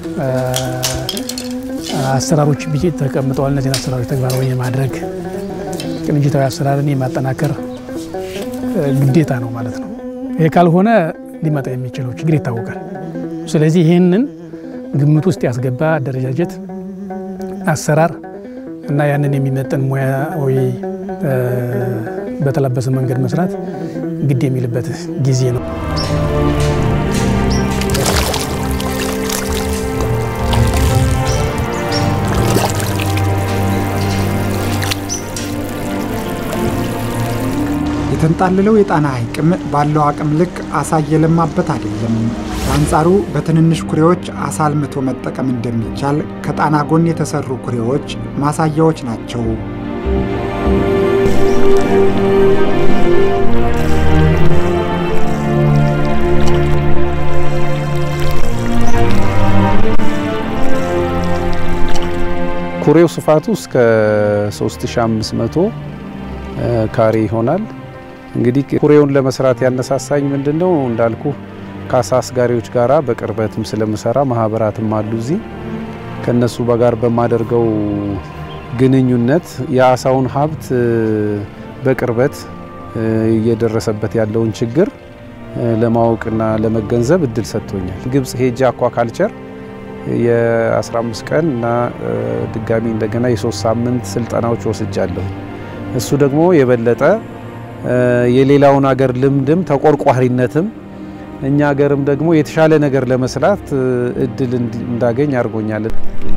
Speaker 9: አሰራሮች ብዬ ተቀምጠዋል። እነዚህን አሰራሮች ተግባራዊ የማድረግ ቅንጅታዊ አሰራርን የማጠናከር ግዴታ ነው ማለት ነው። ይሄ ካልሆነ ሊመጣ የሚችለው ችግር ይታወቃል። ስለዚህ ይህንን ግምት ውስጥ ያስገባ አደረጃጀት፣ አሰራር እና ያንን የሚመጥን ሙያዊ በተላበሰ መንገድ መስራት ግድ የሚልበት ጊዜ ነው።
Speaker 2: የተንጣለለው የጣና ሐይቅም ባለው አቅም ልክ አሳ እየለማበት አይደለም። በአንጻሩ በትንንሽ ኩሬዎች አሳ አልምቶ መጠቀም እንደሚቻል ከጣና ጎን የተሰሩ ኩሬዎች ማሳያዎች ናቸው።
Speaker 8: ኩሬው ስፋቱ እስከ 3500 ካሬ ይሆናል። እንግዲህ ኩሬውን ለመስራት ያነሳሳኝ ምንድን ነው እንዳልኩ ከአሳ አስጋሪዎች ጋራ በቅርበትም ስለምሰራ ማህበራትም አሉ እዚህ ከነሱ በጋር በማደርገው ግንኙነት የአሳውን ሀብት በቅርበት እየደረሰበት ያለውን ችግር ለማወቅና ለመገንዘብ እድል ሰጥቶኛል። ግብጽ ሄጄ አኳካልቸር የ15 ቀን እና ድጋሚ እንደገና የሶስት ሳምንት ስልጠናዎች ወስጃለሁ። እሱ ደግሞ የበለጠ የሌላውን አገር ልምድም ተቆርቋሪነትም እኛ ሀገርም ደግሞ የተሻለ ነገር ለመስራት እድል እንዳገኝ አድርጎኛል።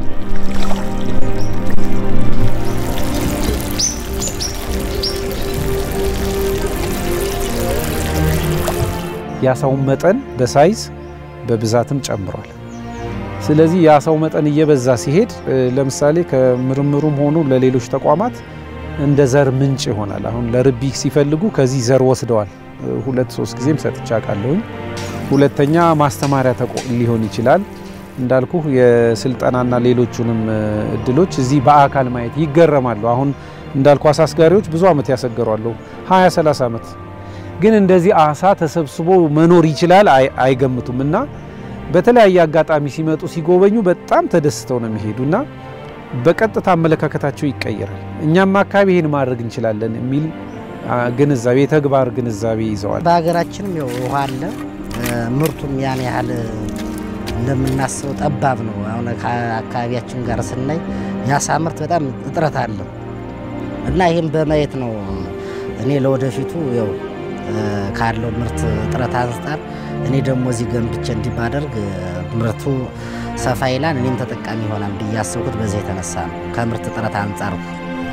Speaker 8: የአሳውን መጠን በሳይዝ በብዛትም ጨምሯል። ስለዚህ የአሳው መጠን እየበዛ ሲሄድ ለምሳሌ ከምርምሩም ሆኑ ለሌሎች ተቋማት እንደ ዘር ምንጭ ይሆናል። አሁን ለርቢ ሲፈልጉ ከዚህ ዘር ወስደዋል። ሁለት ሶስት ጊዜም ሰጥቼ አውቃለሁኝ። ሁለተኛ ማስተማሪያ ሊሆን ይችላል። እንዳልኩ የስልጠናና ሌሎቹንም እድሎች እዚህ በአካል ማየት ይገረማሉ። አሁን እንዳልኩ አሳ አስጋሪዎች ብዙ ዓመት ያሰገሯሉ፣ 20 30 ዓመት ግን እንደዚህ አሳ ተሰብስቦ መኖር ይችላል አይገምቱም። እና በተለያየ አጋጣሚ ሲመጡ ሲጎበኙ በጣም ተደስተው ነው የሚሄዱና በቀጥታ አመለካከታቸው ይቀየራል። እኛም አካባቢ ይህን ማድረግ እንችላለን የሚል ግንዛቤ የተግባር ግንዛቤ ይዘዋል።
Speaker 12: በሀገራችንም ያው ውሃ አለ። ምርቱም ያን ያህል እንደምናስበው ጠባብ ነው። አሁን ከአካባቢያችን ጋር ስናይ የአሳ ምርት በጣም እጥረት አለ እና ይህም በማየት ነው እኔ ለወደፊቱ ያው ካለው ምርት እጥረት አንጻር እኔ ደግሞ እዚህ ገንብቼ እንዲህ ባደርግ ምርቱ ሰፋ ይላል፣ እኔም ተጠቃሚ ይሆናል ብዬ ያሰብኩት በዚህ የተነሳ ነው። ከምርት እጥረት አንጻር ነው።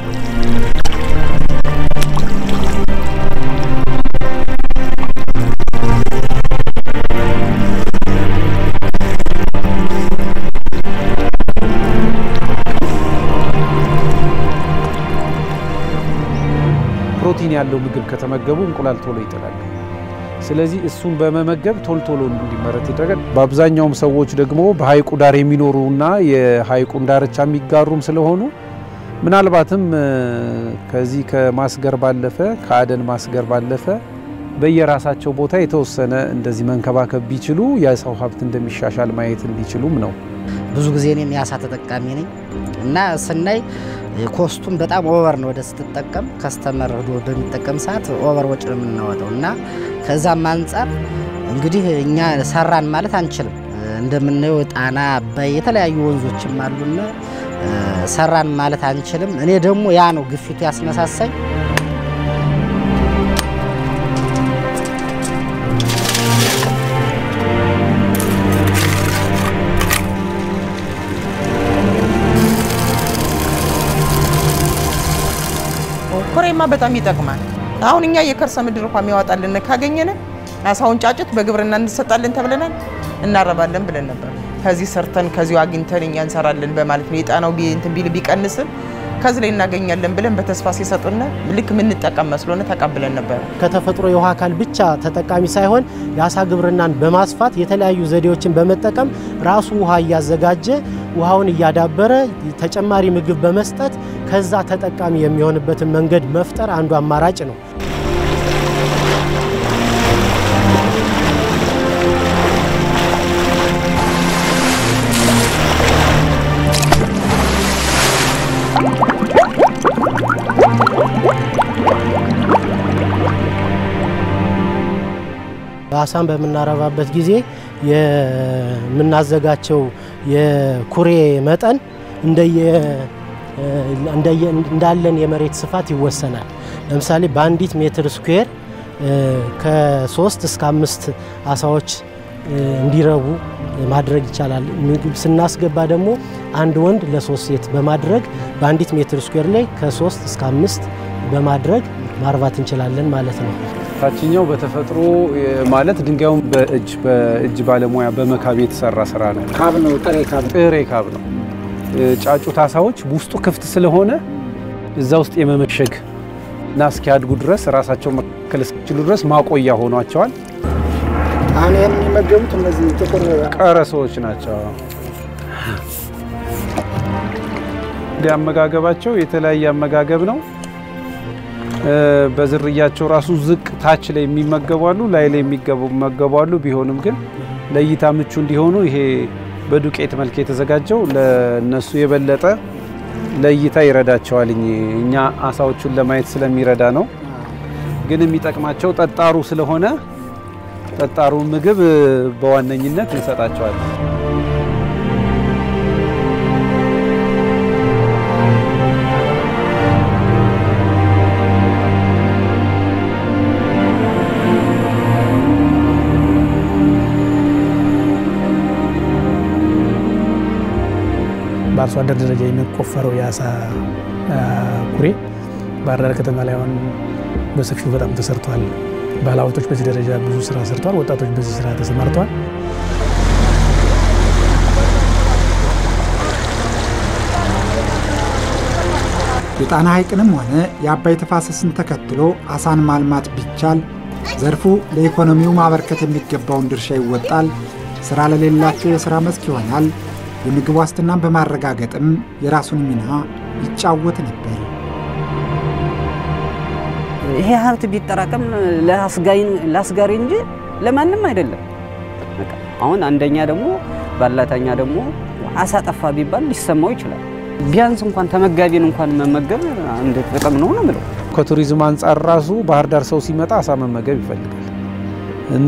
Speaker 8: ፕሮቲን ያለው ምግብ ከተመገቡ እንቁላል ቶሎ ይጥላሉ። ስለዚህ እሱን በመመገብ ቶሎ ቶሎ እንዲመረት ይደረጋል። በአብዛኛውም ሰዎች ደግሞ በሀይቁ ዳር የሚኖሩና የሀይቁን ዳርቻ የሚጋሩም ስለሆኑ ምናልባትም ከዚህ ከማስገር ባለፈ ከአደን ማስገር ባለፈ በየራሳቸው ቦታ የተወሰነ እንደዚህ መንከባከብ ቢችሉ የሰው ሀብት እንደሚሻሻል ማየት እንዲችሉም ነው።
Speaker 12: ብዙ ጊዜ እኔም የአሳ ተጠቃሚ ነኝ እና ስናይ ኮስቱም በጣም ኦቨር ነው። ወደ ስትጠቀም ከስተመር ሄዶ በሚጠቀም ሰዓት ኦቨር ወጪ ነው የምናወጣው እና ከዛም አንጻር እንግዲህ እኛ ሰራን ማለት አንችልም። እንደምናየው ጣና፣ አባይ የተለያዩ ወንዞችም አሉና ሰራን ማለት አንችልም። እኔ ደግሞ ያ ነው ግፊቱ ያስነሳሳኝ።
Speaker 5: ኩሬማ በጣም ይጠቅማል። አሁን እኛ የከርሰ ምድር ውሃ የሚያወጣልን ካገኘን አሳውን ጫጭት በግብርና እንሰጣለን ተብለናል፣ እናረባለን ብለን ነበር። ከዚህ ሰርተን ከዚሁ አግኝተን እኛ እንሰራለን በማለት ነው። የጣናው እንትን ቢል ቢቀንስም ከዚህ ላይ እናገኛለን ብለን በተስፋ ሲሰጡን ልክ የምንጠቀም መስሎን ተቀብለን ነበር።
Speaker 3: ከተፈጥሮ የውሃ አካል ብቻ ተጠቃሚ ሳይሆን የአሳ ግብርናን በማስፋት የተለያዩ ዘዴዎችን በመጠቀም ራሱ ውሃ እያዘጋጀ ውሃውን እያዳበረ ተጨማሪ ምግብ በመስጠት ከዛ ተጠቃሚ የሚሆንበትን መንገድ መፍጠር አንዱ አማራጭ ነው። አሳን በምናረባበት ጊዜ የምናዘጋቸው የኩሬ መጠን እንዳለን የመሬት ስፋት ይወሰናል። ለምሳሌ በአንዲት ሜትር ስኩዌር ከሶስት እስከ አምስት አሳዎች እንዲረቡ ማድረግ ይቻላል። ምግብ ስናስገባ ደግሞ አንድ ወንድ ለሶስት ሴት በማድረግ በአንዲት ሜትር ስኩዌር ላይ ከሶስት እስከ አምስት በማድረግ ማርባት እንችላለን ማለት ነው።
Speaker 8: ታችኛው በተፈጥሮ ማለት ድንጋዩን በእጅ በእጅ ባለሙያ በመካብ የተሰራ ስራ ነው።
Speaker 2: ካብ ነው፣ ጥሬ ካብ
Speaker 8: ጥሬ ካብ ነው። ጫጩት አሳዎች ውስጡ ክፍት ስለሆነ እዛ ውስጥ የመመሸግ እና እስኪያድጉ ድረስ ራሳቸው መከል እስኪችሉ ድረስ ማቆያ ሆኗቸዋል።
Speaker 2: አሁን ይህን የሚመገቡት እነዚህ ጥቁር
Speaker 8: ቀረሶዎች ናቸው። እንደ አመጋገባቸው የተለያየ አመጋገብ ነው። በዝርያቸው ራሱ ዝቅ ታች ላይ የሚመገቡ አሉ፣ ላይ ላይ የሚመገቡ አሉ። ቢሆንም ግን ለእይታ ምቹ እንዲሆኑ ይሄ በዱቄት መልክ የተዘጋጀው ለነሱ የበለጠ ለእይታ ይረዳቸዋል። እኛ አሳዎቹን ለማየት ስለሚረዳ ነው። ግን የሚጠቅማቸው ጠጣሩ ስለሆነ ጠጣሩን ምግብ በዋነኝነት እንሰጣቸዋለን።
Speaker 9: በአርሶ አደር ደረጃ የሚቆፈረው የአሳ ኩሬ ባህር ዳር ከተማ ላይ አሁን በሰፊው በጣም ተሰርቷል። ባለሀብቶች በዚህ ደረጃ ብዙ ስራ ሰርተዋል። ወጣቶች በዚህ ስራ ተሰማርተዋል።
Speaker 2: የጣና ሐይቅንም ሆነ የአባይ ተፋሰስን ተከትሎ አሳን ማልማት ቢቻል ዘርፉ ለኢኮኖሚው ማበርከት የሚገባውን ድርሻ ይወጣል፣ ሥራ ለሌላቸው የሥራ መስክ ይሆናል፣ የምግብ ዋስትናን በማረጋገጥም የራሱን ሚና ይጫወት ነበር።
Speaker 11: ይሄ ሀብት ቢጠራቀም ለአስጋሪ እንጂ ለማንም አይደለም። በቃ አሁን አንደኛ ደግሞ ባላተኛ ደግሞ አሳ ጠፋ ቢባል ሊሰማው ይችላል። ቢያንስ እንኳን ተመጋቢን እንኳን መመገብ አንድ ጥቅም ነው ነው የምለው።
Speaker 8: ከቱሪዝም አንጻር ራሱ ባህር ዳር ሰው ሲመጣ አሳ መመገብ ይፈልጋል እና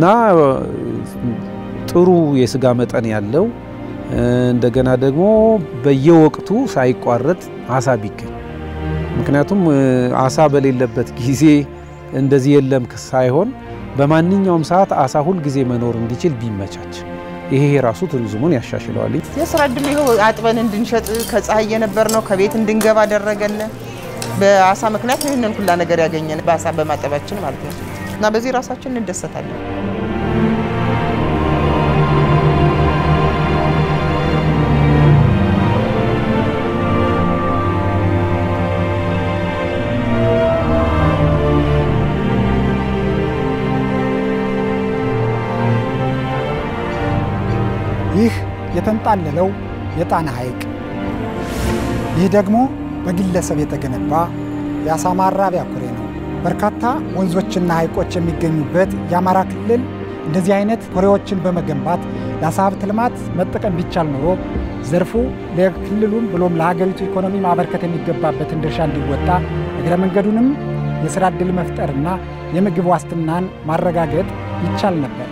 Speaker 8: ጥሩ የስጋ መጠን ያለው እንደገና ደግሞ በየወቅቱ ሳይቋረጥ አሳ ቢገኝ ምክንያቱም አሳ በሌለበት ጊዜ እንደዚህ የለም ሳይሆን በማንኛውም ሰዓት አሳ ሁል ጊዜ መኖር እንዲችል ቢመቻች ይሄ ራሱ ቱሪዝሙን ያሻሽለዋል።
Speaker 5: የስራ እድሉ ይኸው አጥበን እንድንሸጥ ከፀሐይ የነበር ነው ከቤት እንድንገባ አደረገን። በአሳ ምክንያት ነው ይህንን ሁላ ነገር ያገኘን በአሳ በማጠባችን ማለት ነው። እና በዚህ ራሳችን እንደሰታለን።
Speaker 2: ይህ የተንጣለለው የጣና ሐይቅ ይህ ደግሞ በግለሰብ የተገነባ የአሳ ማራቢያ ኩሬ ነው። በርካታ ወንዞችና ሐይቆች የሚገኙበት የአማራ ክልል እንደዚህ አይነት ኩሬዎችን በመገንባት ለአሳ ሀብት ልማት መጠቀም ቢቻል ኖሮ ዘርፉ ለክልሉም ብሎም ለሀገሪቱ ኢኮኖሚ ማበርከት የሚገባበትን ድርሻ እንዲወጣ እግረ መንገዱንም የሥራ ዕድል መፍጠርና የምግብ ዋስትናን ማረጋገጥ ይቻል ነበር።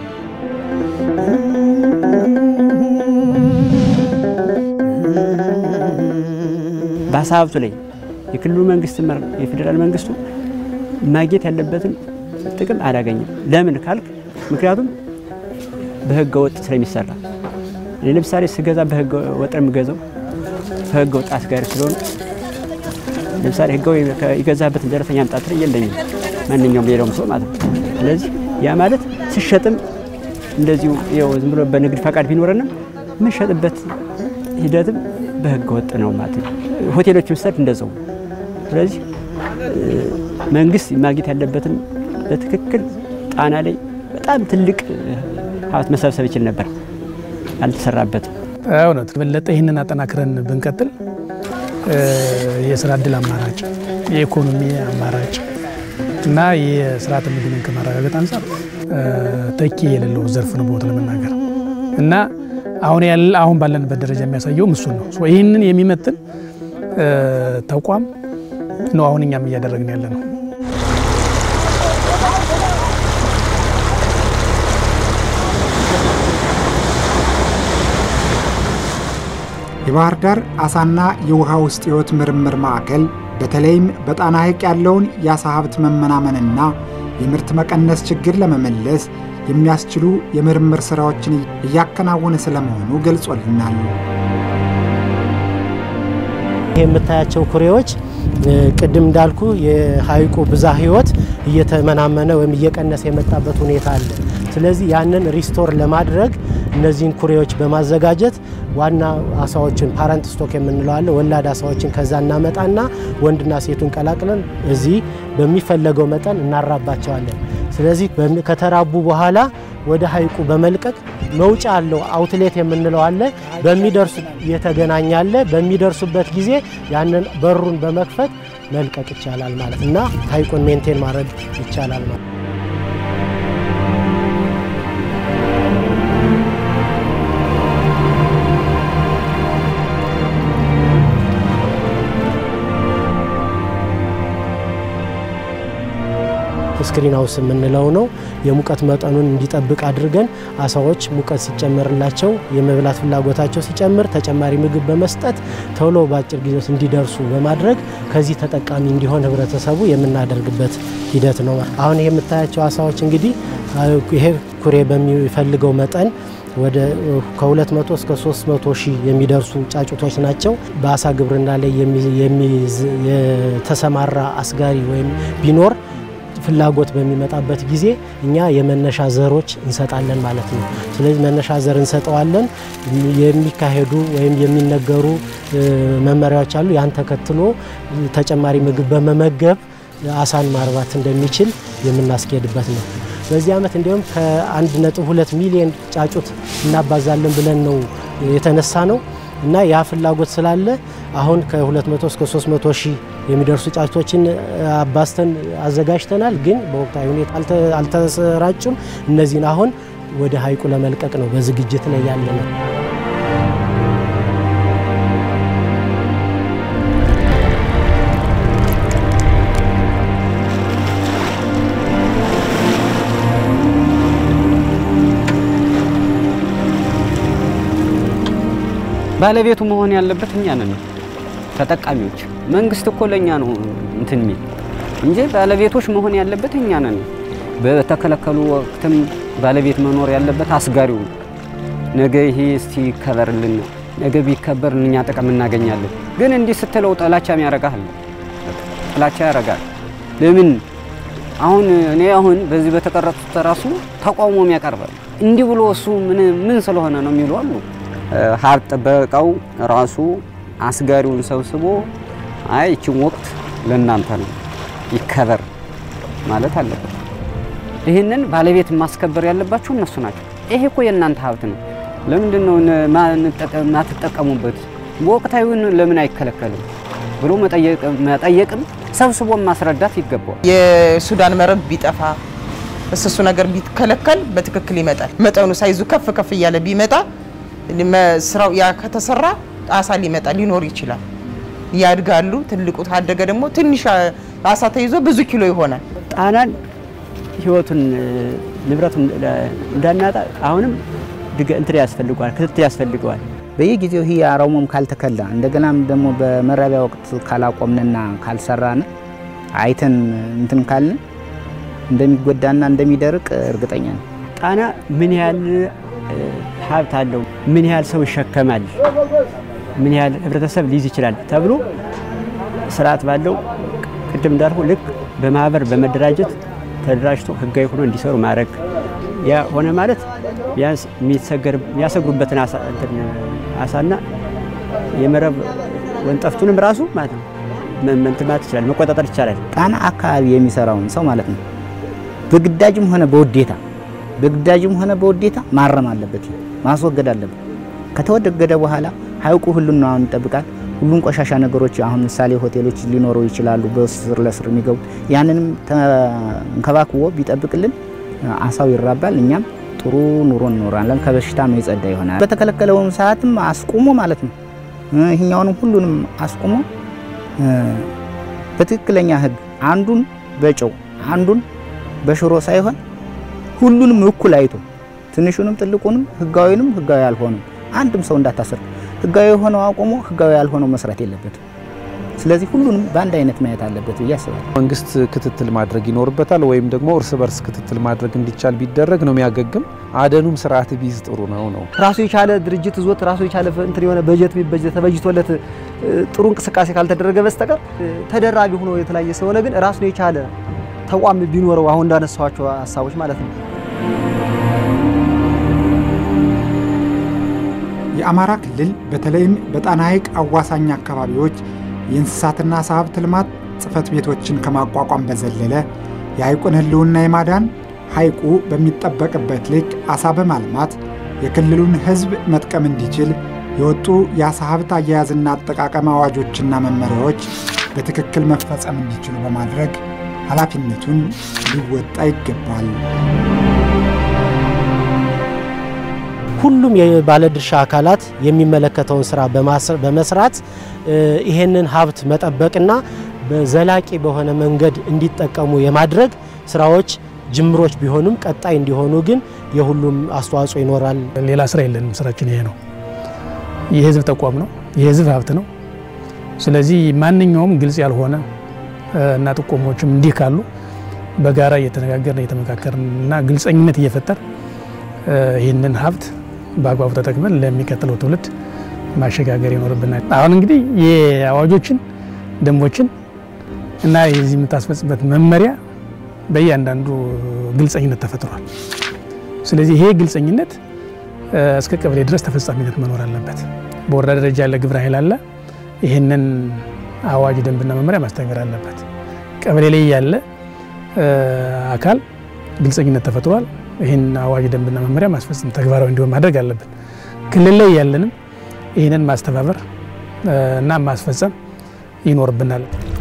Speaker 4: በአሳ ሀብቱ ላይ የክልሉ መንግስት የፌዴራል መንግስቱ ማግኘት ያለበትን ጥቅም አላገኘም። ለምን ካልክ፣ ምክንያቱም በህገ ወጥ ስለሚሰራ። እኔ ለምሳሌ ስገዛ በህገ ወጥ ነው የምገዛው፣ ከህገ ወጥ አስጋሪ ስለሆኑ ለምሳሌ ህጋዊ የገዛበትን ደረሰኛ አምጣ ትለኝ የለኝም፣ ማንኛውም ሌላውም ሰው ማለት ነው። ስለዚህ ያ ማለት ስሸጥም እንደዚሁ ያው ዝም ብሎ በንግድ ፈቃድ ቢኖረንም የምንሸጥበት ሂደትም በህገ ወጥ ነው ማለት ነው። ሆቴሎች ምሳሌ እንደዛው። ስለዚህ መንግስት ማግኘት ያለበትን በትክክል ጣና ላይ በጣም ትልቅ ሀብት መሰብሰብ ይችል ነበር፣ አልተሰራበትም።
Speaker 9: እውነት በለጠ ይህንን አጠናክረን ብንቀጥል የስራ እድል አማራጭ፣ የኢኮኖሚ አማራጭ እና የስርዓተ ምግብን ከማረጋገጥ አንጻር ተኪ የሌለው ዘርፍ ነው በወት ለመናገር እና አሁን ያለ አሁን ባለንበት ደረጃ የሚያሳየውም እሱን ነው። ይህንን የሚመጥን ተቋም ነው አሁን እኛም እያደረግን ያለ ነው።
Speaker 2: የባህር ዳር አሳና የውሃ ውስጥ ሕይወት ምርምር ማዕከል በተለይም በጣና ሐይቅ ያለውን የአሳ ሀብት መመናመንና የምርት መቀነስ ችግር ለመመለስ የሚያስችሉ የምርምር ሥራዎችን እያከናወነ ስለመሆኑ ገልጾልናል።
Speaker 3: ይህ የምታያቸው ኩሬዎች ቅድም እንዳልኩ የሐይቁ ብዝሃ ሕይወት እየተመናመነ ወይም እየቀነሰ የመጣበት ሁኔታ አለ። ስለዚህ ያንን ሪስቶር ለማድረግ እነዚህን ኩሬዎች በማዘጋጀት ዋና አሳዎችን ፓረንት ስቶክ የምንለው አለ። ወላድ አሳዎችን ከዛ እናመጣና ወንድና ሴቱን ቀላቅለን እዚህ በሚፈለገው መጠን እናራባቸዋለን። ስለዚህ ከተራቡ በኋላ ወደ ሐይቁ በመልቀቅ መውጫ አለው አውትሌት የምንለው አለ። በሚደርሱ የተገናኘ አለ። በሚደርሱበት ጊዜ ያንን በሩን በመክፈት መልቀቅ ይቻላል ማለት እና ሐይቁን ሜንቴን ማድረግ ይቻላል ማለት ስክሪን ሃውስ የምንለው ነው። የሙቀት መጠኑን እንዲጠብቅ አድርገን አሳዎች ሙቀት ሲጨመርላቸው የመብላት ፍላጎታቸው ሲጨምር ተጨማሪ ምግብ በመስጠት ቶሎ በአጭር ጊዜ ውስጥ እንዲደርሱ በማድረግ ከዚህ ተጠቃሚ እንዲሆን ህብረተሰቡ የምናደርግበት ሂደት ነው። አሁን ይሄ የምታያቸው አሳዎች እንግዲህ ይሄ ኩሬ በሚፈልገው መጠን ወደ ከ200 እስከ 300 ሺህ የሚደርሱ ጫጩቶች ናቸው። በአሳ ግብርና ላይ የተሰማራ አስጋሪ ወይም ቢኖር ፍላጎት በሚመጣበት ጊዜ እኛ የመነሻ ዘሮች እንሰጣለን ማለት ነው። ስለዚህ መነሻ ዘር እንሰጠዋለን። የሚካሄዱ ወይም የሚነገሩ መመሪያዎች አሉ። ያን ተከትሎ ተጨማሪ ምግብ በመመገብ አሳን ማርባት እንደሚችል የምናስኬድበት ነው። በዚህ ዓመት እንዲሁም ከ1.2 ሚሊዮን ጫጩት እናባዛለን ብለን ነው የተነሳ ነው እና ያ ፍላጎት ስላለ አሁን ከ200 እስከ 300 ሺህ የሚደርሱ ጫጩቶችን አባስተን አዘጋጅተናል። ግን በወቅታዊ ሁኔታ አልተሰራጩም። እነዚህን አሁን ወደ ሀይቁ ለመልቀቅ ነው በዝግጅት ላይ ያለ ነው።
Speaker 11: ባለቤቱ መሆን ያለበት እኛ ነን ተጠቃሚዎች። መንግስት እኮ ለእኛ ነው እንትን የሚል እንጂ ባለቤቶች መሆን ያለበት እኛ ነን። በተከለከሉ ወቅትም ባለቤት መኖር ያለበት አስጋሪው ነው። ነገ ይሄ እስቲ ይከበርልን፣ ነገ ቢከበር እኛ ጥቅም እናገኛለን። ግን እንዲህ ስትለው ጥላቻም ያረጋል፣ ጥላቻ ያረጋል። ለምን አሁን እኔ አሁን በዚህ በተቀረጹት ራሱ ተቃውሞም ያቀርባል። እንዲህ ብሎ እሱ ምን ምን ስለሆነ ነው የሚሉ አሉ። ሀብት ጥበቃው ራሱ አስጋሪውን ሰብስቦ አይ ይችን ወቅት ለእናንተ ነው ይከበር ማለት አለበት። ይህንን ባለቤት ማስከበር ያለባቸው እነሱ ናቸው። ይሄ እኮ የእናንተ ሀብት ነው። ለምንድን ነው ማትጠቀሙበት? በወቅታዊውን ለምን አይከለከልም ብሎ መጠየቅም ሰብስቦ ማስረዳት ይገባዋል።
Speaker 5: የሱዳን መረብ ቢጠፋ እሱ ነገር ቢከለከል በትክክል ይመጣል። መጠኑ ሳይዙ ከፍ ከፍ እያለ ቢመጣ ስራው ያ ከተሰራ አሳ ሊመጣ ሊኖር ይችላል። ያድጋሉ። ትልቁ ታደገ ደግሞ ትንሽ አሳ ተይዞ ብዙ ኪሎ ይሆናል።
Speaker 4: ጣናን ህይወቱን ንብረቱን እንዳናጣ አሁንም እንትን ያስፈልገዋል፣ ክትትል ያስፈልገዋል።
Speaker 6: በየጊዜው ይህ አረሙም ካልተከላ እንደገናም ደግሞ በመራቢያ ወቅት ካላቆምንና ካልሰራን አይተን እንትን ካልን እንደሚጎዳና እንደሚደርቅ እርግጠኛ ነው።
Speaker 4: ጣና ምን ያህል ሀብት አለው፣ ምን ያህል ሰው ይሸከማል፣ ምን ያህል ህብረተሰብ ሊይዝ ይችላል ተብሎ ስርዓት ባለው ቅድም እንዳልኩ ልክ በማህበር በመደራጀት ተደራጅቶ ህጋዊ ሆኖ እንዲሰሩ ማድረግ ያ ሆነ ማለት ቢያንስ የሚያሰግሩበትን አሳና የመረብ ወንጠፍቱንም ራሱ ማለት ነው እንትን ማለት ይችላል፣ መቆጣጠር ይቻላል።
Speaker 6: ጣና አካባቢ የሚሰራውን ሰው ማለት ነው በግዳጅም ሆነ በውዴታ በግዳጅም ሆነ በውዴታ ማረም አለበት፣ ማስወገድ አለበት። ከተወገደ በኋላ ሀይቁ ሁሉን ነው ይጠብቃል። ሁሉን ቆሻሻ ነገሮች አሁን ምሳሌ ሆቴሎች ሊኖሩ ይችላሉ፣ በስር ለስር የሚገቡ ያንንም ተንከባክቦ ቢጠብቅልን አሳው ይራባል፣ እኛም ጥሩ ኑሮ እንኖራለን፣ ከበሽታም የጸዳ ይሆናል። በተከለከለውን ሰዓትም አስቁሞ ማለት ነው ይህኛውንም ሁሉንም አስቁሞ በትክክለኛ ህግ አንዱን በጨው አንዱን በሽሮ ሳይሆን ሁሉንም እኩል አይቶ ትንሹንም ትልቁንም ህጋዊንም ህጋዊ ያልሆነም አንድም ሰው እንዳታስር ህጋዊ የሆነው አቁሞ ህጋዊ ያልሆነው መስራት የለበትም። ስለዚህ ሁሉንም በአንድ አይነት ማየት አለበት ብዬ አስባለሁ።
Speaker 8: መንግስት ክትትል ማድረግ ይኖርበታል፣ ወይም ደግሞ እርስ በርስ ክትትል ማድረግ እንዲቻል ቢደረግ ነው የሚያገግም። አደኑም ስርዓት ቢይዝ ጥሩ ነው ነው
Speaker 7: ራሱ የቻለ ድርጅት ይዞት ራሱ የቻለ እንትን የሆነ በጀት ቢበጀት ተበጅቶለት ጥሩ እንቅስቃሴ ካልተደረገ በስተቀር ተደራቢ ሆኖ የተለያየ ስለሆነ ግን ራሱን የቻለ ተቋም ቢኖረው አሁን እንዳነሳኋቸው ሀሳቦች ማለት ነው።
Speaker 2: የአማራ ክልል በተለይም በጣና ሐይቅ አዋሳኝ አካባቢዎች የእንስሳትና ዓሳ ሀብት ልማት ጽሕፈት ቤቶችን ከማቋቋም በዘለለ የሐይቁን ሕልውና የማዳን ሐይቁ በሚጠበቅበት ልክ ዓሳ በማልማት የክልሉን ሕዝብ መጥቀም እንዲችል የወጡ የዓሳ ሀብት አያያዝና አጠቃቀም አዋጆችና መመሪያዎች በትክክል መፈጸም እንዲችሉ በማድረግ ኃላፊነቱን ሊወጣ ይገባል።
Speaker 3: ሁሉም የባለድርሻ አካላት የሚመለከተውን ስራ በመስራት ይሄንን ሀብት መጠበቅና በዘላቂ በሆነ መንገድ እንዲጠቀሙ የማድረግ ስራዎች ጅምሮች ቢሆኑም ቀጣይ እንዲሆኑ ግን የሁሉም አስተዋጽኦ ይኖራል።
Speaker 9: ሌላ ስራ የለንም። ስራችን ይሄ ነው። የህዝብ ተቋም ነው። የህዝብ ሀብት ነው። ስለዚህ ማንኛውም ግልጽ ያልሆነ እና ጥቆሞችም እንዲህ ካሉ በጋራ እየተነጋገርን እየተመካከርን እና ግልጸኝነት እየፈጠር ይህንን ሀብት በአግባቡ ተጠቅመን ለሚቀጥለው ትውልድ ማሸጋገር ይኖርብናል። አሁን እንግዲህ የአዋጆችን ደንቦችን እና የዚህ የምታስፈጽበት መመሪያ በእያንዳንዱ ግልጸኝነት ተፈጥሯል። ስለዚህ ይሄ ግልጸኝነት እስከ ቀበሌ ድረስ ተፈጻሚነት መኖር አለበት። በወረዳ ደረጃ ያለ ግብረ ኃይል አለ። ይህንን አዋጅ ደንብና መመሪያ ማስተግበር አለበት። ቀበሌ ላይ ያለ አካል ግልጸኝነት ተፈጥሯል። ይህን አዋጅ ደንብና መመሪያ ማስፈጸም ተግባራዊ እንዲሆን ማድረግ አለብን። ክልል ላይ ያለንም ይህንን ማስተባበር እና ማስፈጸም ይኖርብናል።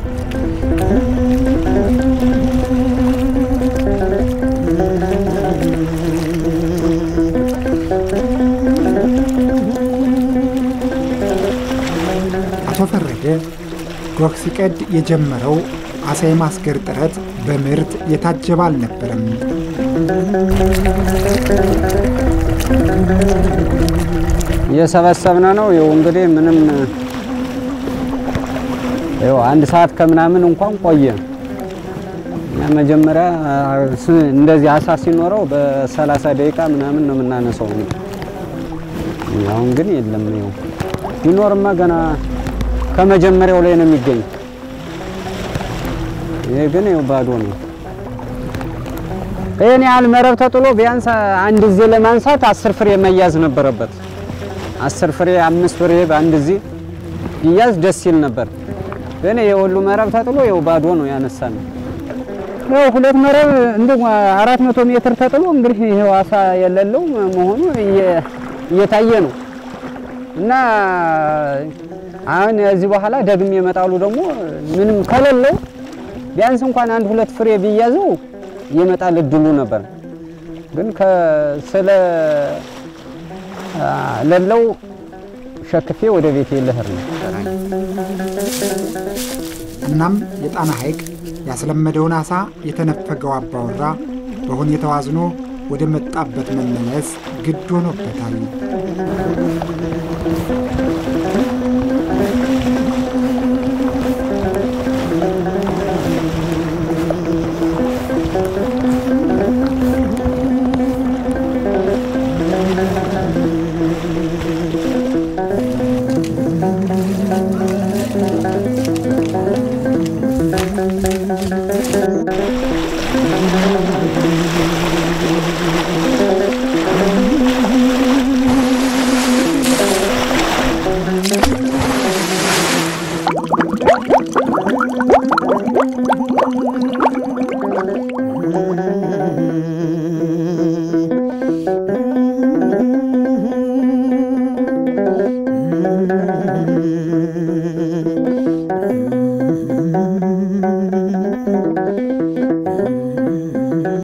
Speaker 2: አቶ ፈረደ ጎህ ሲቀድ የጀመረው አሳ የማስገር ጥረት በምርት የታጀበ አልነበረም።
Speaker 1: እየሰበሰብነ ነው። ይኸው እንግዲህ ምንም ይኸው አንድ ሰዓት ከምናምን እንኳን ቆየ። እኛ መጀመሪያ ስ- እንደዚህ አሳ ሲኖረው በሰላሳ ደቂቃ ምናምን ነው የምናነሳው። አሁን ግን የለም። ይኸው ቢኖርማ ገና ከመጀመሪያው ላይ ነው የሚገኝ። ይሄ ግን ይኸው ባዶ ነው። ይህን ያህል መረብ ተጥሎ ቢያንስ አንድ ጊዜ ለማንሳት አስር ፍሬ መያዝ ነበረበት። አስር ፍሬ አምስት ፍሬ በአንድ ጊዜ ይያዝ ደስ ይል ነበር። ግን ይሄ ሁሉ መረብ ተጥሎ ይኸው ባዶ ነው ያነሳን። ያው ሁለት መረብ እንደ አራት መቶ ሜትር ተጥሎ እንግዲህ ይሄው አሳ የሌለው መሆኑ እየ- እየታየ ነው እና አሁን እዚህ በኋላ ደግሜ የመጣሉ ደግሞ ምንም ከሌለው ቢያንስ እንኳን አንድ ሁለት ፍሬ ቢያዘው የመጣል እድሉ ነበር። ግን ስለ ሌለው ሸክፌ ወደ ቤቴ ልሄድ ነው።
Speaker 2: እናም የጣና ሐይቅ ያስለመደውን አሳ የተነፈገው አባወራ በሁኔታው አዝኖ ወደ መጣበት መመለስ ግድ ሆኖበታል።